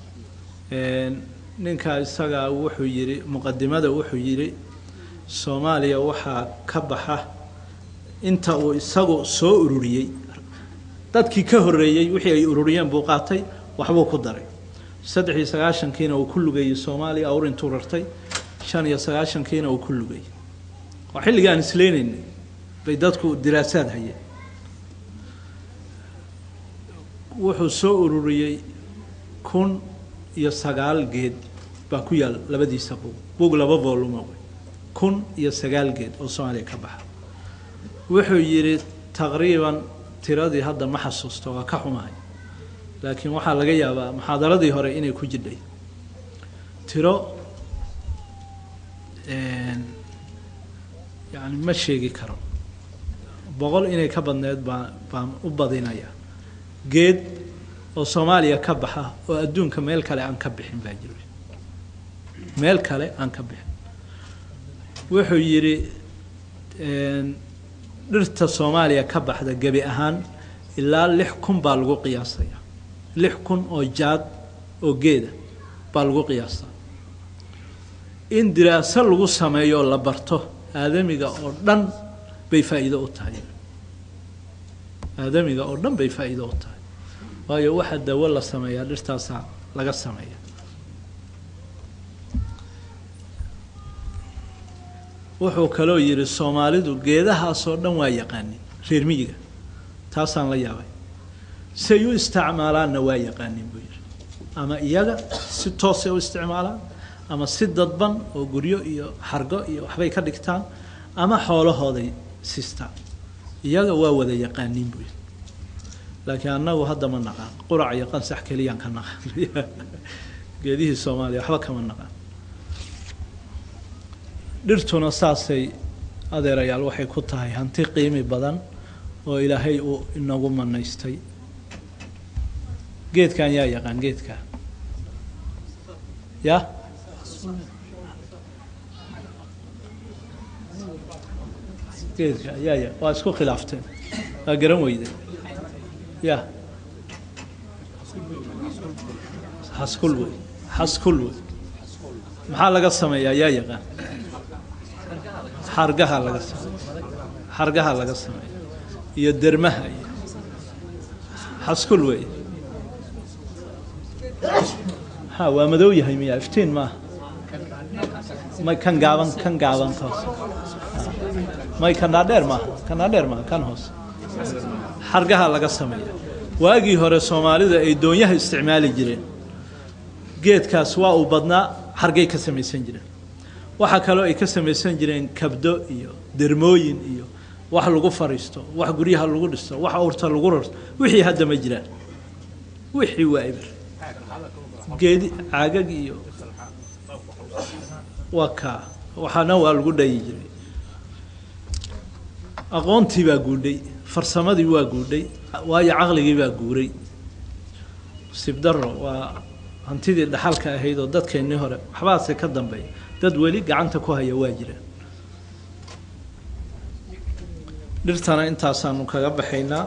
ninkaa isagaa wuxuu yidhi muqadimada wuxuu yidhi soomaaliya waxaa ka baxa inta uu isagu soo ururiyey dadkii ka horreeyey wixii ay ururiyeen buu qaatay waxbuu ku daray saddex iyo sagaashankiina uu ku lugeeyey soomaaliya awr intuu rartay shan iyo sagaashankiina uu ku lugeeyey waa xilligii aan isleynayna bay dadku diraasaad hayeen wuxuu soo ururiyey kun iyo sagaal geed baa ku yaal labadiisa buug buug laba voluma wey kun iyo sagaal geed oo soomaaliya ka baxa wuxuu yidhi taqriiban tiradii hadda ma xasuusto waa ka xumahay laakiin waxaa laga yaabaa muxaadaradii hore inay ku jidhay tiro yani ma sheegi karo boqol inay ka badneed baa baan u badinaya geed oo soomaaliya ka baxa oo adduunka meel kale aan ka bixin baa jira meel kale aan ka bixin wuxuu yidhi dhirta soomaaliya ka baxda gebi ahaan ilaa lix kun baa lagu qiyaasaya lix kun oo jaad oo geeda baa lagu qiyaasaa in diraaso lagu sameeyo la barto aadamiga oo dhan bay faa'iido u tahay aadamiga oo dhan bay faa'iido u tahay waayo waxa dawo la sameeyaa dhirtaasaa laga sameeya wuxuu kaloo yidhi soomaalidu geedahaasoo dhan waa yaqaanin reer miyiga taasaan la yaabay say u isticmaalaanna waa yaqaanin buu yidhi ama iyaga si toosay u isticmaalaan ama si dadban oo guryo iyo xargo iyo waxbay ka dhigtaan ama xoolahooday sistaan iyaga waa wada yaqaanin buu yidhi laakiin annagu hadda ma naqaan qurac iyo qansax keliyaan ka naqaan geedihii soomaaliya waxba kama naqaan dhirtuna saasay adeerayaal waxay ku tahay hanti qiimi badan oo ilaahay uu inagu manaystay geedkan yaa yaqaan geedka ya geedka yaa ya waa isku khilaafteen waa garan weyde ya xaskul wey xaskul wey maxaa laga sameeyaa yaa yaqaan xargaha laga sameeya xargaha laga sameeya iyo dermaha iyo xaskul wey ha waa madow yahay miya iftiin maaha may kan gaaban kan gaaban ka hoose may kan dhaadheer maaha kan dhaadheer maaha kan hoose xargaha laga sameeya waagii hore soomaalida ay doonyaha isticmaali jireen geedkaas waa uu badnaa xargay ka samaysan jireen waxaa kaloo ay ka samaysan jireen kabdo iyo dermooyin iyo wax lagu fariisto wax guryaha lagu dhisto wax urta lagu rarto wixii hadda ma jiraan wixii waa ibir geedi caagag iyo waa kaa waxaana waa lagu dhayi jiray aqoontii baa guudhay farsamadii waa guudhay waayo caqligii baa guuray sibdaro waa hantidii dhaxalka ahayd oo dadkeennii hore waxbaase ka dambeeya dad weli gacanta ku haya waa jiraan dhirtana intaasaanu kaga baxaynaa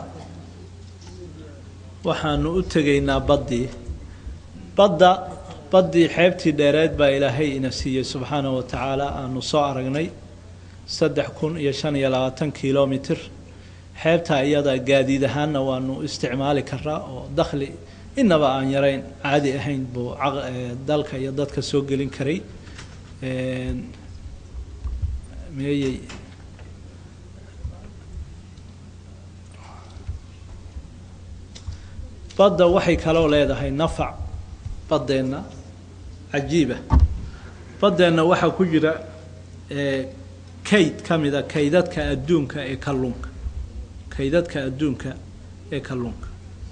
waxaanu u tegaynaa baddii badda baddii xeebtii dheereed baa ilaahay ina siiyey subxaanahu wa tacaala aanu soo aragnay saddex kun iyo shan iyo labaatan kilomitr xeebtaa iyada gaadiid ahaanna waanu isticmaali karaa oo dakhli inaba aan yarayn caadi ahayn buu dalka iyo dadka soo gelin karay meeyey badda waxay kaloo leedahay nafac baddeenna cajiiba baddeenna waxaa ku jira kayd ka mida kaydadka adduunka ee kalluunka kaydadka adduunka ee kalluunka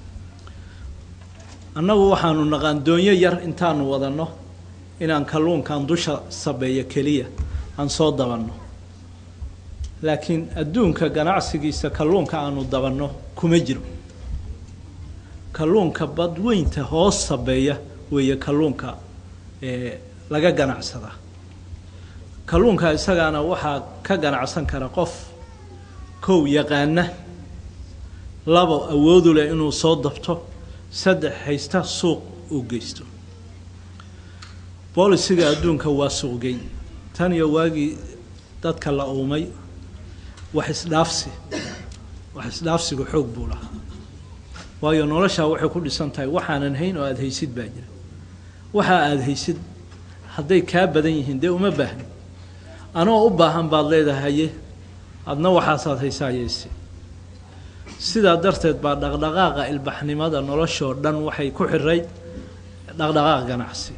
annagu waxaanu naqaan doonyo yar intaanu wadanno inaan kalluunkan dusha sabeeyo keliya aan soo dabanno laakiin adduunka ganacsigiisa kalluunka aanu dabanno kuma jiro kalluunka badweynta hoos sabeeya weeye kalluunka ee laga ganacsadaa kalluunka isagaana waxaa ka ganacsan kara qof kow yaqaana labo awoodu leh inuu soo dabto saddex haysta suuq uu geysto boolisiga adduunka waa suuqgeyn tan iyo waagii dadka la uumay wax isdhaafsi wax isdhaafsigu xoog buu lahaa waayo noloshaa waxay ku dhisan tahay waxaanan hayn oo aada haysid baa jira waxa aada haysid hadday kaa badan yihiin dee uma baahni anoo u baahan baad leedahay haye adna waxaasaad haysaayeysi sidaa darteed baa dhaqdhaqaaqa ilbaxnimada noloshoo dhan waxay ku xirayd dhaqdhaqaaq ganacsi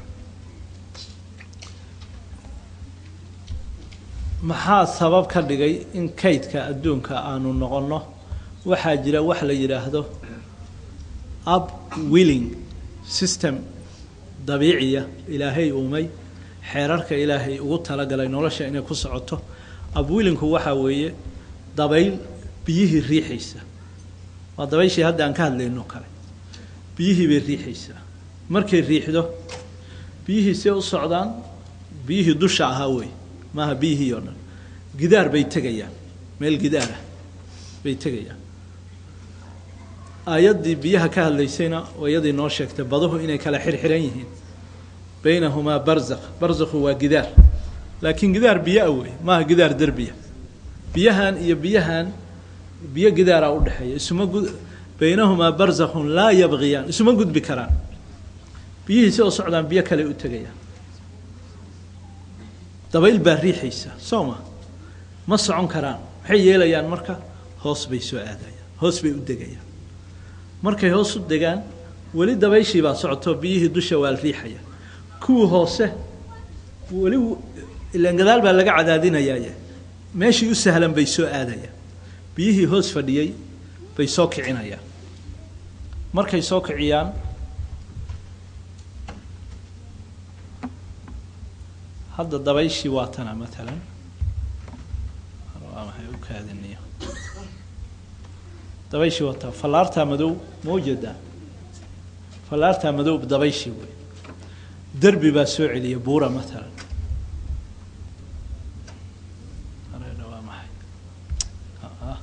maxaa sabab ka dhigay in kaydka adduunka aanu noqonno waxaa jira wax la yidhaahdo up willing system dabiiciya ilaahay uumay xeerarka ilaahay ugu talagalay nolosha inay ku socoto abwillinku waxaa weeye dabayl biyihii riixaysa waa dabayshii hadda aan ka hadlayno kale biyihii bay riixaysaa markay riixdo biyihii see u socdaan biyihii dusha ahaa wey maaha biyihii oo dhan gidaar bay tegayaan meel gidaarah bay tegayaan aayaddii biyaha ka hadlaysayna oo iyadii noo sheegtay baduhu inay kala xirxiran yihiin baynahumaa barzakh barzakhu waa gidaar laakiin gidaar biyo-a wey maaha gidaar derbiya biyahan iyo biyahan biyo gidaaraa udhexeeya isuma gud baynahumaa barzakhun laa yabqiyaan isuma gudbi karaan biyihii si oo socdaan biyo kale u tegayaan dabayl baa riixaysa soo ma ma socon karaan maxay yeelayaan marka hoos bay soo aadayaan hoos bay u degayaan markay hoos u degaan weli dabayshii baa socoto biyihii dusha waa la riixaya kuwii hoose weli ilaan gadaal baa laga cadaadinayaye meeshii u sahlan bay soo aadayaan biyihii hoos fadhiyey bay soo kicinayaan markay soo kiciyaan hadda dabayshii waa tana matalan waa maxay u kaadiniyo dabayshii waa taa fallaartaa madow ma ujeedaa fallaartaa madow dabayshii wey derbi baa soo celiya buura matalan hareera waa maxay ah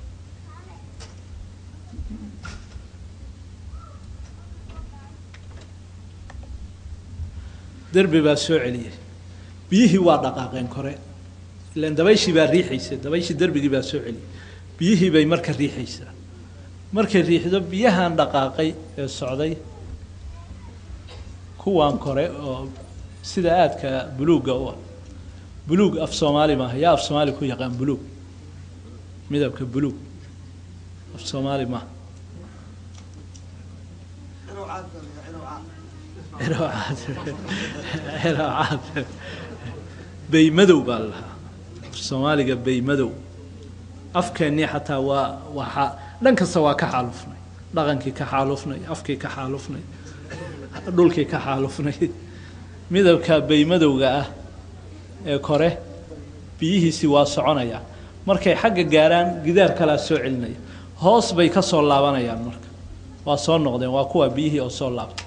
derbi baa soo celiyay biyihii waa dhaqaaqeen kore ilaan dabayshii baa riixaysa dabayshii derbigii baa soo celiyay biyihii bay marka riixaysaa markay riixdo biyahan dhaqaaqay ee socday kuwan kore oo sida aadka buluugga u ah buluug af soomaali maaha yaa af soomaali ku yaqaan buluug midabka buluug af soomaali maaha ciroocaad baymadow baa la lahaa af soomaaliga baymadow afkeennii xataa waa waa dhan kasta waa ka xaalufnay dhaqankii ka xaalufnay afkii ka xaalufnay dhulkii ka xaalufnay midabka baymadowga ah ee kore biyihiisii waa soconaya markay xagga gaaraan gidaar kalaa soo celinaya hoos bay ka soo laabanayaan marka waa soo noqdeen waa kuwa biyihii oo soo laabtay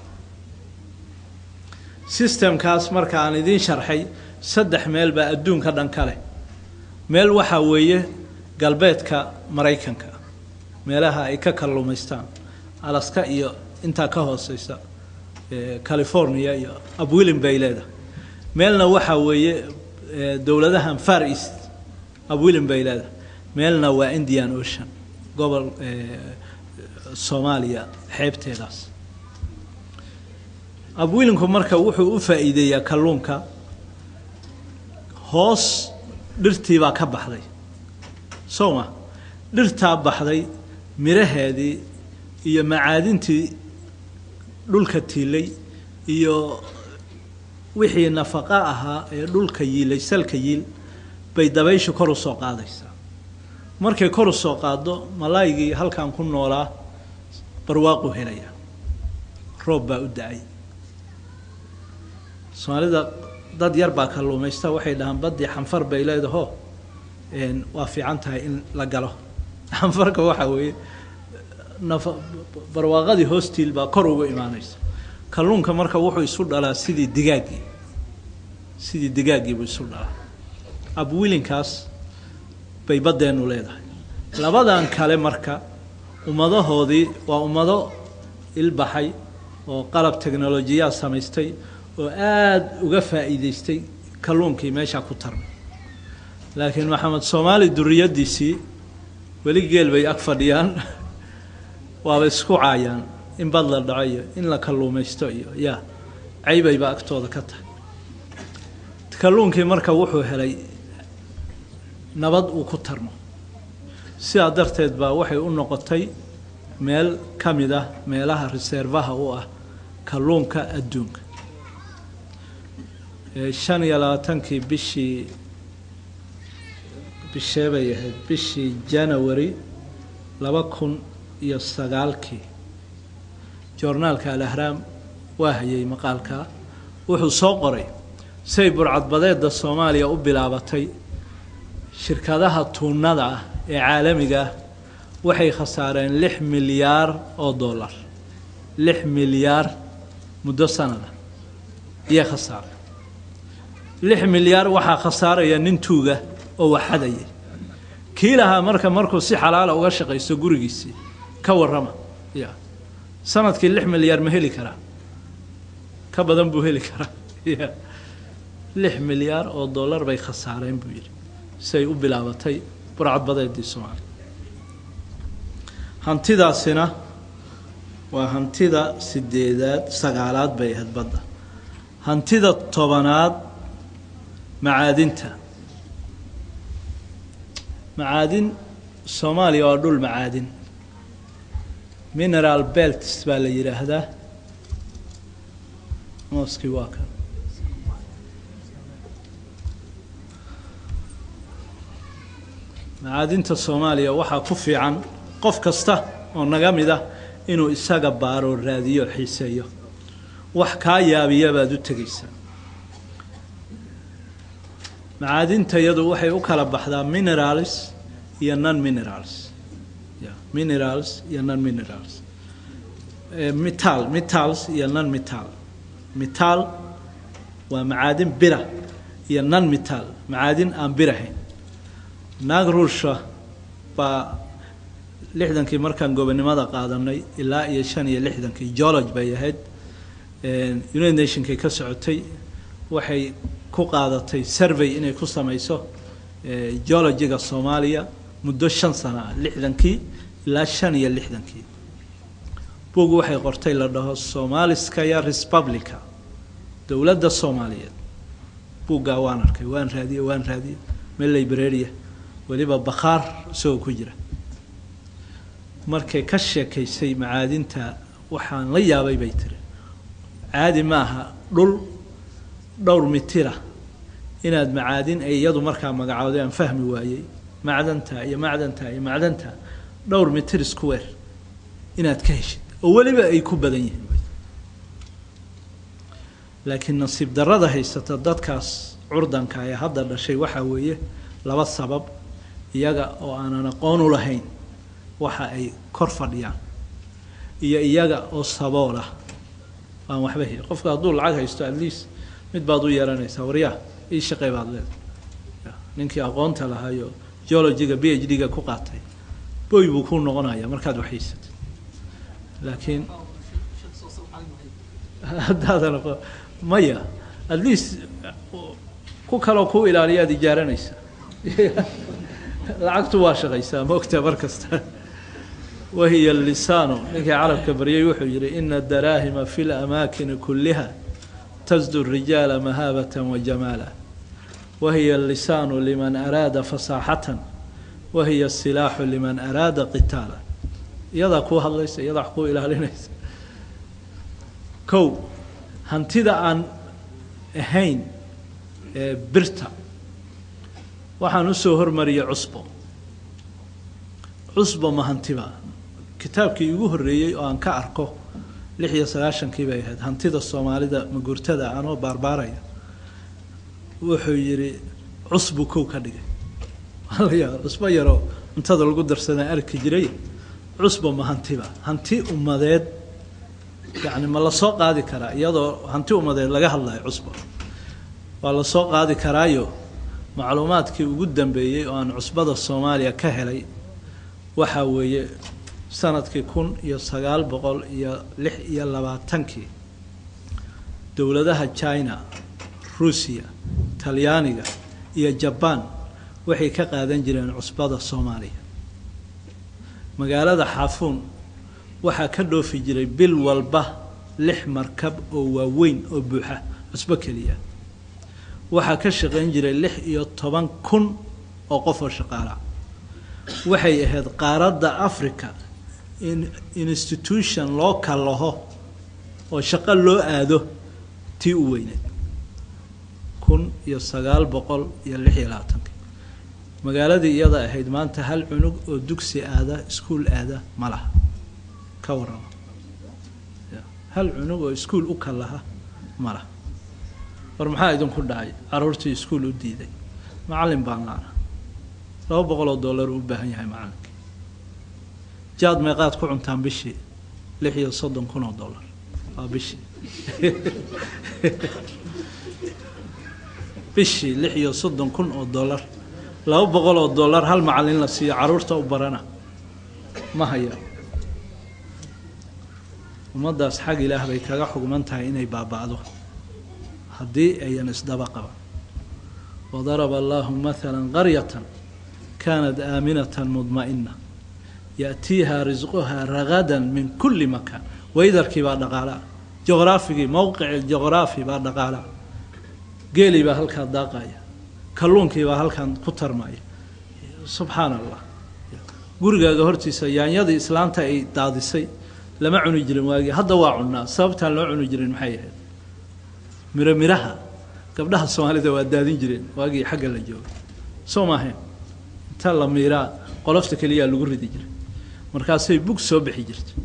sistemkaas marka aan idiin sharxay saddex meel baa adduunka dhan ka leh meel waxaa weeye galbeedka maraykanka meelaha ay ka kalluumaystaan alaska iyo intaa ka hooseysa california iyo abwilin bay leedahay meelna waxaa weeye dowladahan far east abwilin bay leedahay meelna waa indian ocean gobol soomaaliya xeebteedaas abwilinku marka wuxuu u faa'iideeyaa kalluunka hoos dhirtii baa ka baxday soo ma dhirtaa baxday miraheedii iyo macaadintii dhulka tiilay iyo wixii nafaqa ahaa ee dhulka yiilay salka yiil bay dabayshu kor u soo qaadaysaa markay kor u soo qaaddo malaaygii halkan ku noolaa barwaaqu helaya roob baa u da-ay soomaalida dad yar baa kalluumaysta waxay dhahaan baddii xanfar bay leedaho waa fiican tahay in la galo xanfarka waxaa weeye nafa barwaaqadii hoostiil baa kor ugu imaanaysa kalluunka marka wuxuu isu dhalaa sidii digaaggii sidii digaaggii buu isu dhalaa abwilinkaas bay baddeennu leedahay labadan kale marka ummadahoodii waa ummado ilbaxay oo qalab teknolojiyaa samaystay oo aada uga faa'iidaystay kalluunkii meeshaa ku tarmay laakiin maxamed soomaali duriyaddiisii weli geel bay ag fadhiyaan waaba isku caayaan in bad la dhaco iyo in la kalluumaysto iyo yaa caybayba agtooda ka tahay kalluunkii marka wuxuu helay nabad uu ku tarmo sidaa darteed baa waxay u noqotay meel ka mid ah meelaha reservaha u ah kalluunka adduunka shan iyo labaatankii bishii bishee bay ahayd bishii janawari laba kun iyo sagaalkii joornaalka alahraam waa hayay maqaalka wuxuu soo qoray say burcadbadeedda soomaaliya u bilaabatay shirkadaha tuunada ah ee caalamiga ah waxay khasaareen lix milyaar oo dollar lix milyaar muddo sanada iyay khasaareen lix milyaar waxaa khasaaraya nin tuuga oo waxadaya kii lahaa marka markuu si xalaala uga shaqaysto gurigiisii ka warrama ya sanadkii lix milyaar ma heli karaa ka badan buu heli karaa ya lix milyaar oo dollar bay khasaareen buu yidhi siay u bilaabatay burcadbadeedii soomaaliya hantidaasina waa hantida sideedaad sagaalaad bay ahayd badda hantida tobanaad macaadinta macaadin soomaaliya waa dhul macaadin mineral belts baa la yidhaahdaa mooskii waa kan macaadinta soomaaliya waxaa ku fiican qof kasta oo naga mid ah inuu isaga baaro raadiyo xiiseeyo wax kaa yaabiya baad u tegaysaa macaadinta iyadu waxay u kala baxdaa minerals iyo non minerals ya minerals iyo non minerals metal metals iyo non metal metal waa macaadin bira iyo non metal macaadin aan birahayn naag ruusha baa lixdankii markaan gobonimada qaadanay ilaa iyo shan iyo lixdankii geology bay ahayd united nationkay ka socotay waxay ku qaadatay survey inay ku samayso geologiga soomaaliya muddo shan sano ah lixdankii ilaa shan iyo lixdankii bug waxay qortay la dhaho somaliskaya republica dowladda soomaaliyeed buuggaa waan arkay waan raadiye waan raadiye meel libraria weliba bakhaar isagoo ku jira markay ka sheekaysay macaadinta waxaan la yaabay bay tiri caadi maaha dhul dhowr mitira inaad macaadin ay iyadu markaa magacooday aan fahmi waayey macdanta iyo macdanta iyo macdanta dhowr mitir square inaad ka heshid oo weliba ay ku badan yihiin laakiin nasiib darrada haysata dadkaas curdanka ee hadda dhashay waxaa weeye laba sabab iyaga oo aanan aqoon u lahayn waxa ay kor fadhiyaan iyo iyaga oo sabool ah aan waxba heli qofka hadduu lacag haysto at least mid baad u yeelanaysaa waryaa ii shaqey baad leedahay ninkii aqoonta lahaayo geologiga b h d-ga ku qaatay boy buu ku noqonaya markaad waxhaysatid laakiin haddaadan aqoon maya at least ku kaloo ku ilaaliyaad ijaaranaysa lacagtu waa shaqaysaa maogtaa mar kasta wahiya lisaanu ninkii carabka baryay wuxuu yihi ina daraahima fi lamaakini kuliha tasdu rijaala mahaabata wajamaala wahiya lisaanu liman araada fasaaxatan wahiya silaaxu liman araada qitaala iyadaa kuu hadlaysa iyadaa wax kuu ilaalinaysa kow hantida aan ahayn birta waxaan usoo hormariyay cusbo cusbo ma hantiba kitaabkii igu horreeyey oo aan ka arko lix iyo sagaashankii bay ahayd hantida soomaalida maguurtada anoo baarbaaraya wuxuu yidhi cusbu kow ka dhigay alaya cusbo yaroo cuntada lagu darsadaan arki jiray cusbo ma hantiba hanti ummadeed yacni ma lasoo qaadi karaa iyadoo hanti ummadeed laga hadlayo cusbo waa lasoo qaadi karaayo macluumaadkii ugu dambeeyey oo aan cusbada soomaaliya ka helay waxaa weeye sanadkii kun iyo sagaal boqol iyo lix iyo labaatankii dowladaha china ruusiya talyaaniga iyo jabaan waxay ka qaadan jireen cusbada soomaaliya magaalada xaafuun waxaa ka dhoofi jiray bil walba lix markab oo waaweyn oo buuxa cusbo keliya waxaa ka shaqayn jiray lix iyo toban kun oo qof oo shaqaala waxay ahayd qaaradda africa in institution loo kallaho oo shaqo loo aado tii u weyneed kun iyo sagaal boqol iyo lix iyo labaatanki magaaladii iyada ahayd maanta hal cunug oo dugsi aada iskuol aada ma laha ka warrama hal cunug oo iskuol u kallaha ma laha war maxaa idinku dhacay caruurtii iskuol u diiday macallin baan laana laba boqol oo dollar uu u baahan yahay macallinkii jaad meeqaad ku cuntaan bishii lix iyo soddon kun oo dollar waa bishii bishii lix iyo soddon kun oo dollar laba boqol oo dollar hal macallin la siiyo caruurta u barana ma haya ummaddaas xag ilaah bay kaga xugman tahay inay baaba'do haddii ayan isdaba qaban wadaraba allahu maala qaryatan kaanat aaminatan mudma'ina yaatiiha risquhaa ragadan min kulli makaan waydarkii baa dhaqaalaa juqraafigii mowqici juqraafi baa dhaqaalaa geelii baa halkaa daaqaya kalluunkii baa halkan ku tarmaya subxaana allah gurigaaga hortiisa yaanyadii islaanta ay daadisay lama cuni jirin waagii hadda waa cunnaa sababtaan loo cuni jirin maxay ahayd miro miraha gabdhaha soomaalida waa daadin jireen waagii xagga la jooga soo maahayn inta la miiraa qolofta keliyaa lagu ridi jiray markaasay bug soo bixi jirtay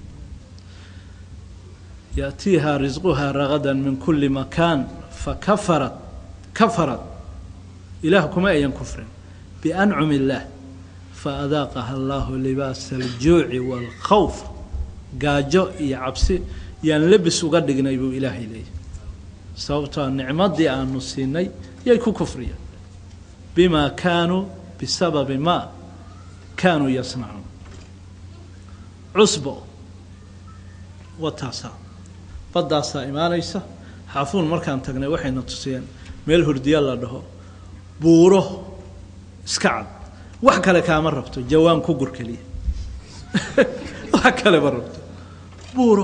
yaatiiha risquhaa ragadan min kulli makaan fakafarat kafarat ilaah kuma ayan kufrin biancumi illaah faadaaqaha allahu libaasa aljuuci waalkhawf gaajo iyo cabsi yaan lebis uga dhignay buu ilaahay leeyahy sababtoo nicmadii aanu siinay yay ku kufriyeen bimaa kaanuu bisababi maa kaanuu yasnacuun cusbo wataasaa baddaasaa imaanaysa xaafuun markaan tagnay waxayna tusiyeen meel hurdiya la dhaho buuro iska cad wax kale kaama rabto jawaan ku gur keliya wax kale ma rabto buuro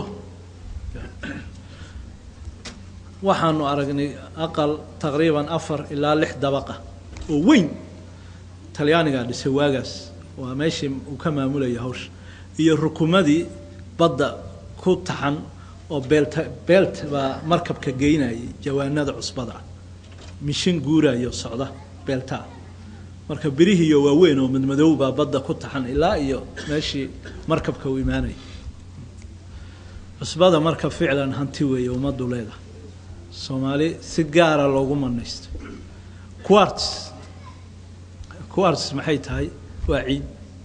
waxaanu aragnay aqal taqriiban afar ilaa lix dabaqa oo weyn talyaanigaa dhisay waagaas waa meeshii uu ka maamulaya hawsha iyo rukumadii badda ku taxan oo beelt beelt baa markabka geynayay jawaanada cusbada mishin guurayo socda beeltaa marka birihiiyo waaweyn oo madmadow baa badda ku taxan ilaa iyo meeshii markabka uu imaanayay cusbada marka ficlan hanti weeye ummaddu leedahay soomaali si gaara loogu manaysto quarts quarts maxay tahay waa ciid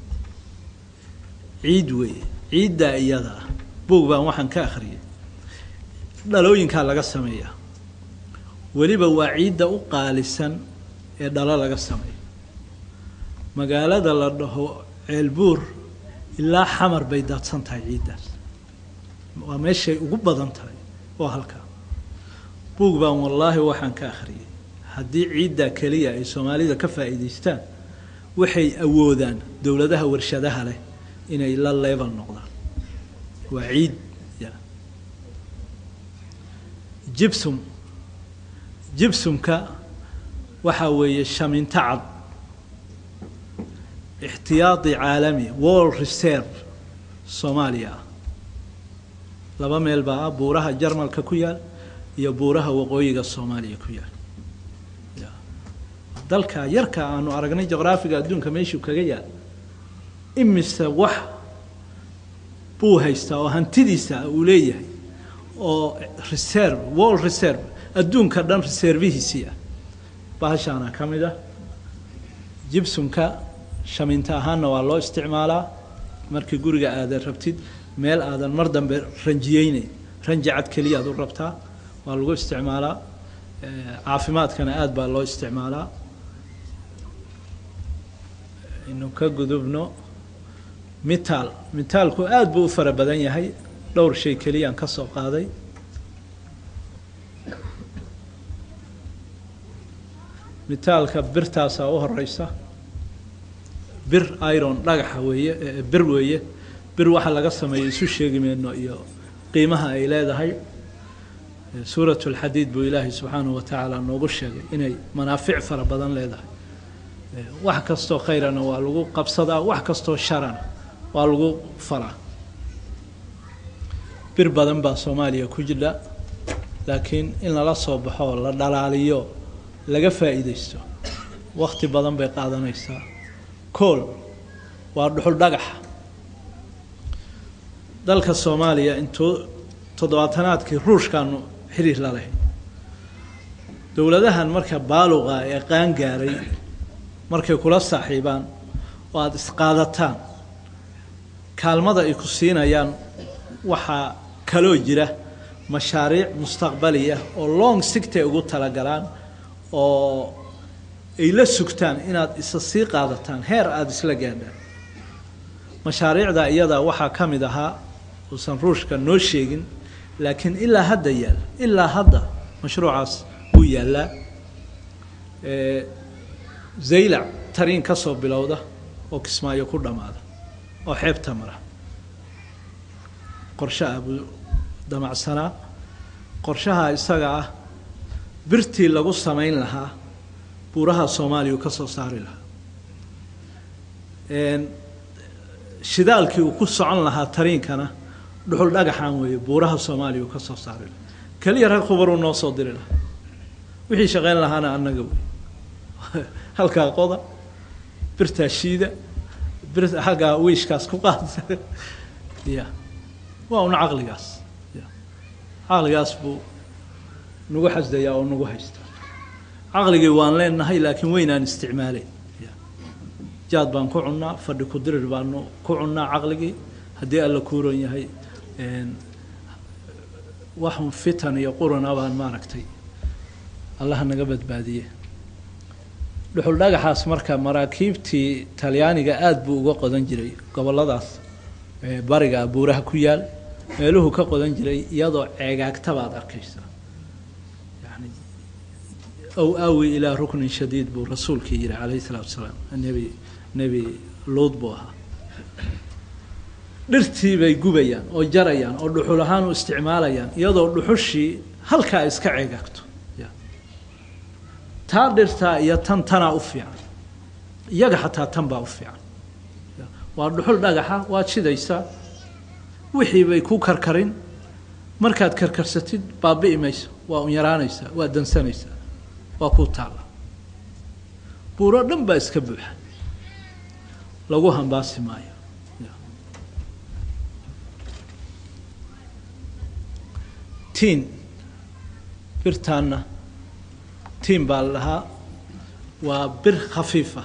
ciid weeye ciiddaa iyada ah buog baan waxaan ka akhriyay dhalooyinkaa laga sameeyaa weliba waa ciidda u qaalisan ee dhalo laga sameeyo magaalada la dhaho ceelbuur ilaa xamar bay daadsan tahay ciiddaas waa meeshay ugu badan tahay oo halkaa buug baan wallaahi waxaan ka akhriyay haddii ciiddaa keliya ay soomaalida ka faa'iidaystaan waxay awoodaan dowladaha warshadaha leh inay la leebal noqdaan waa ciid ya jibsum jibsumka waxaa weeye shaminto cad ixtiyaadi caalami world reserve soomaaliya ah laba meel baa ah buuraha jarmalka ku yaal iyo buuraha waqooyiga soomaaliya ku yaal ya dalka yarka aanu aragnay juqraafiga adduunka meeshuu kaga yaal imise wax buu haystaa oo hantidiisa uu leeyahay oo reserve world reserve adduunka dhan reservihiisii ah bahashaana ka mid ah jibsumka shaminta ahaanna waa loo isticmaalaa markii guriga aadan rabtid meel aadan mar dambe ranjiyeyneyn ranji cad keliyaad u rabtaa waa lagu isticmaalaa caafimaadkana aada baa loo isticmaalaa inu ka gudubno mitaal mitaalku aada buu u fara badan yahay dhowr shay keliyaan ka soo qaaday mitaalka birtaasaa u horeysa bir iron dhagaxa weeye bir weeye bir waxa laga sameeya isu sheegi mayno iyo qiimaha ay leedahay suurat lxadiid buu ilaahay subxaanahu wa tacaala noogu sheegay inay manaafic fara badan leedahay wax kastoo khayrana waa lagu qabsadaa wax kastoo sharana waa lagu falaa bir badan baa soomaaliya ku jira laakiin in lala soo baxo la dhalaaliyo laga faa'iidaysto wakti badan bay qaadanaysaa kool waa dhuxul dhagaxa dalka soomaaliya intuu toddobaatanaadkii ruushkaanu xiriir la lahayd dowladahan marka baaluqa ee qaan gaaray markay kula saaxiibaan oo aada isqaadataan kaalmada ay ku siinayaan waxaa kaloo jira mashaariic mustaqbaliya oo long sigtay ugu talagalaan oo ay la sugtaan inaad isa sii qaadataan heer aada isla gaadhaan mashaariicda iyadaa waxaa ka mid ahaa uusan ruushka noo sheegin laakiin ilaa hadda yaal ilaa hadda mashruucaas wuu yaallaa zaylac tariin ka soo bilowda oo kismaayo ku dhammaada oo xeebta mara qorshe ah buu damacsanaa qorshaha isaga ah birtii lagu samayn lahaa buuraha soomaaliya uu ka soo saari lahaa shidaalkii uu ku socon lahaa tariinkana dhuxul dhagaxaan weeye buuraha soomaaliya uu ka soo saari laha keliya rag khubaruu noo soo diri lahaa wixii shaqayn lahaana annaga wey halkaa qoda birtaa shiida bir xaggaa wiishkaas ku qaada ya waa una caqligaas ya caqligaas buu nagu xasdayaa oo nagu haystaa caqligii waan leenahay laakiin weynaan isticmaaleyn jaad baan ku cunnaa fadhi ku dirir baanu ku cunnaa caqligii haddii alla kuuran yahay waxun fitan iyo qurana baan maaragtay allaha naga badbaadiye dhuxul dhagaxaas marka maraakiibtii talyaaniga aada buu uga qodan jiray gobolladaas bariga buuraha ku yaal meeluhu ka qodan jiray iyadoo ceegaagta baad arkaysaa yani ow aawi ilaa ruknin shadiid buu rasuulkii yihi calayhi salaatu wasalaam nebi nebi luud buu ahaa dhirtii bay gubayaan oo jarayaan oo dhuxul ahaan u isticmaalayaan iyadoo dhuxushii halkaa iska ceegaagto taa dhirtaa iyo tan tanaa u fiican iyaga xataa tan baa u fiican waa dhuxul dhagaxa waad shidaysaa wixii bay ku karkarin markaad karkarsatid baabi'i mayso waa un yaraanaysaa waa dansanaysaa waa kuu taalla buuro dhan baa iska buuxa lagu hambaasi maayo tiin birtaanna tiin baa la dhahaa waa bir khafiifa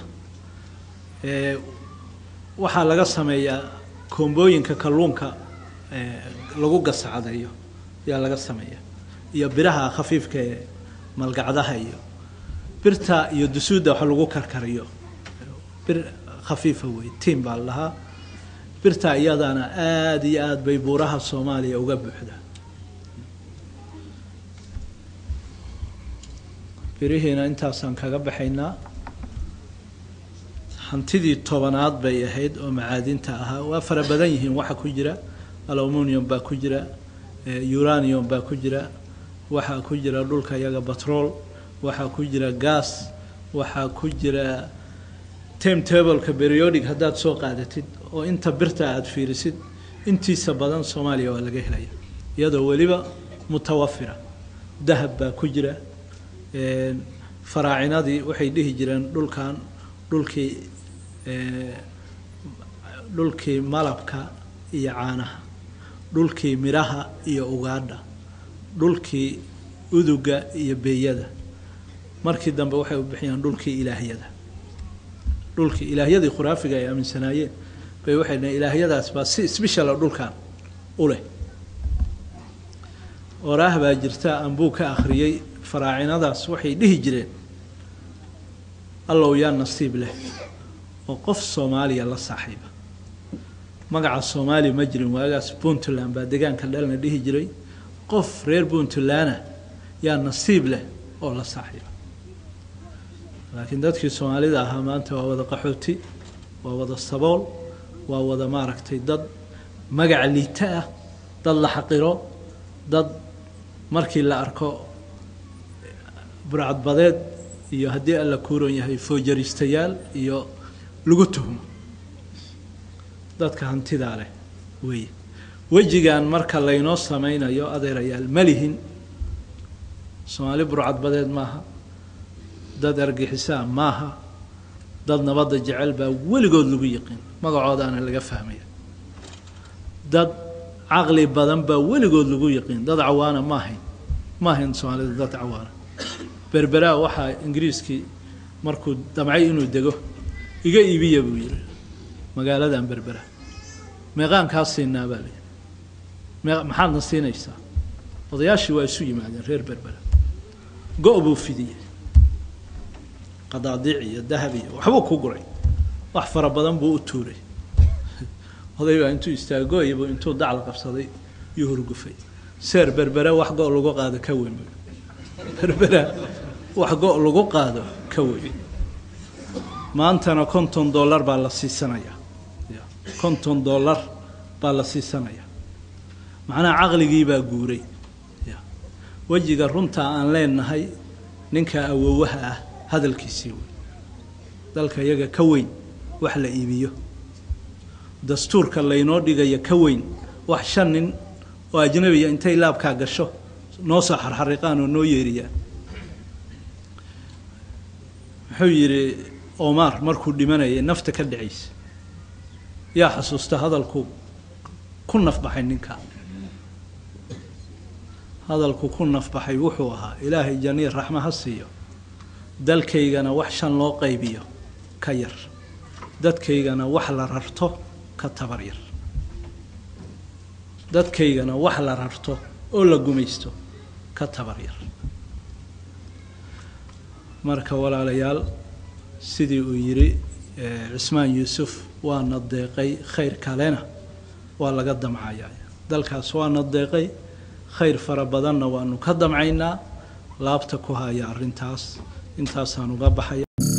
waxaa laga sameeyaa koombooyinka kalluunka lagu gasacdayo ayaa laga sameeyaa iyo biraha khafiifka ee malgacdaha iyo birta iyo dusuudda wax lagu karkariyo bir khafiifa wey tiin baa la dhahaa birta iyadana aada iyo aada bay buuraha soomaaliya uga buuxdaa birihiina intaasaan kaga baxaynaa hantidii tobanaad bay ahayd oo macaadinta ahaa waa fara badan yihiin waxa ku jira aluminium baa ku jira uranium baa ku jira waxaa ku jira dhulka iyaga batrool waxaa ku jira gas waxaa ku jira timetableka periodic haddaad soo qaadatid oo inta birta aada fiirisid intiisa badan soomaaliya waa laga helaya iyadoo weliba mutawafira dahab baa ku jira faraacinadii waxay dhihi jireen dhulkan dhulkii dhulkii malabka iyo caanaha dhulkii midhaha iyo ugaadha dhulkii uduga iyo beeyada markii dambe waxay u bixiyaan dhulkii ilaahyada dhulkii ilaahyadii khuraafiga ay aaminsanaayeen bay waxay dhaheen ilaahyadaas baa si sbeshal dhulkan u leh oraah baa jirta anbuu ka akhriyey faraacinadaas waxay dhihi jireen allow yaa nasiib leh oo qof soomaaliya la saaxiiba magaca soomaaliya ma jirin waagaas puntland baa deegaanka dhalna dhihi jiray qof reer puntlandna yaa nasiib leh oo la saaxiiba laakiin dadkii soomaalida ahaa maanta waa wada qaxooti waa wada sabool waa wada maaragtay dad magaca liita ah dad la xaqiro dad markii la arko burcadbadeed iyo haddii alla kuuran yahay foojariistayaal iyo lagu tuhmo dadka hantidaa leh weeye wejigan marka laynoo sameynayo adeerayaal ma lihin soomaali burcadbadeed maaha dad argixisaa maaha dad nabadda jecel baa weligood lagu yiqiin magacoodaana laga fahmaya dad caqli badan baa weligood lagu yiqiin dad cawaana ma ahayn ma ahayn soomaalida dad cawaana berberaa waxaa ingiriiskii markuu damcay inuu dego iga iibiya buu yihi magaaladan berbera meeqaan kaa siinaa baa layihi mee maxaadna siinaysaa odayaashii waa isu yimaadeen reer berbera go- buu fidiyey qadaadiic iyo dahab iyo waxbuu ku guray wax fara badan buu u tuuray oday baa intuu istaagoybu intuu dacla qabsaday yuu hurgufay seer berbera wax go- lagu qaado ka weyn berbera wax go- lagu qaado ka weyn maantana konton dollar baa la siisanayaa konton dollar baa la siisanayaa macnaha caqligii baa guuray wejiga runta aan leenahay ninka awowaha ah hadalkiisii wey dalka iyaga ka weyn wax la iibiyo dastuurka laynoo dhigaya ka weyn wax shan nin oo ajnabiya intay laabkaa gasho noo soo xarxariqaan oo noo yeeriyaan muxuu yidhi omar markuu dhimanayay nafta ka dhacaysa yaa xasuusta hadalku ku nafbaxay ninka hadalku ku nafbaxay wuxuu ahaa ilaahay janiir raxma ha siiyo dalkaygana wax shan loo qaybiyo ka yar dadkaygana wax la rarto ka tabar yar dadkaygana wax la rarto oo la gumaysto ka tabar yar marka walaalayaal sidii uu yidhi cismaan yuusuf waana deeqay khayr kalena waa laga damcayaa dalkaas waana deeqay khayr fara badanna waanu ka damcaynaa laabta ku haya arrintaas intaasaan uga baxaya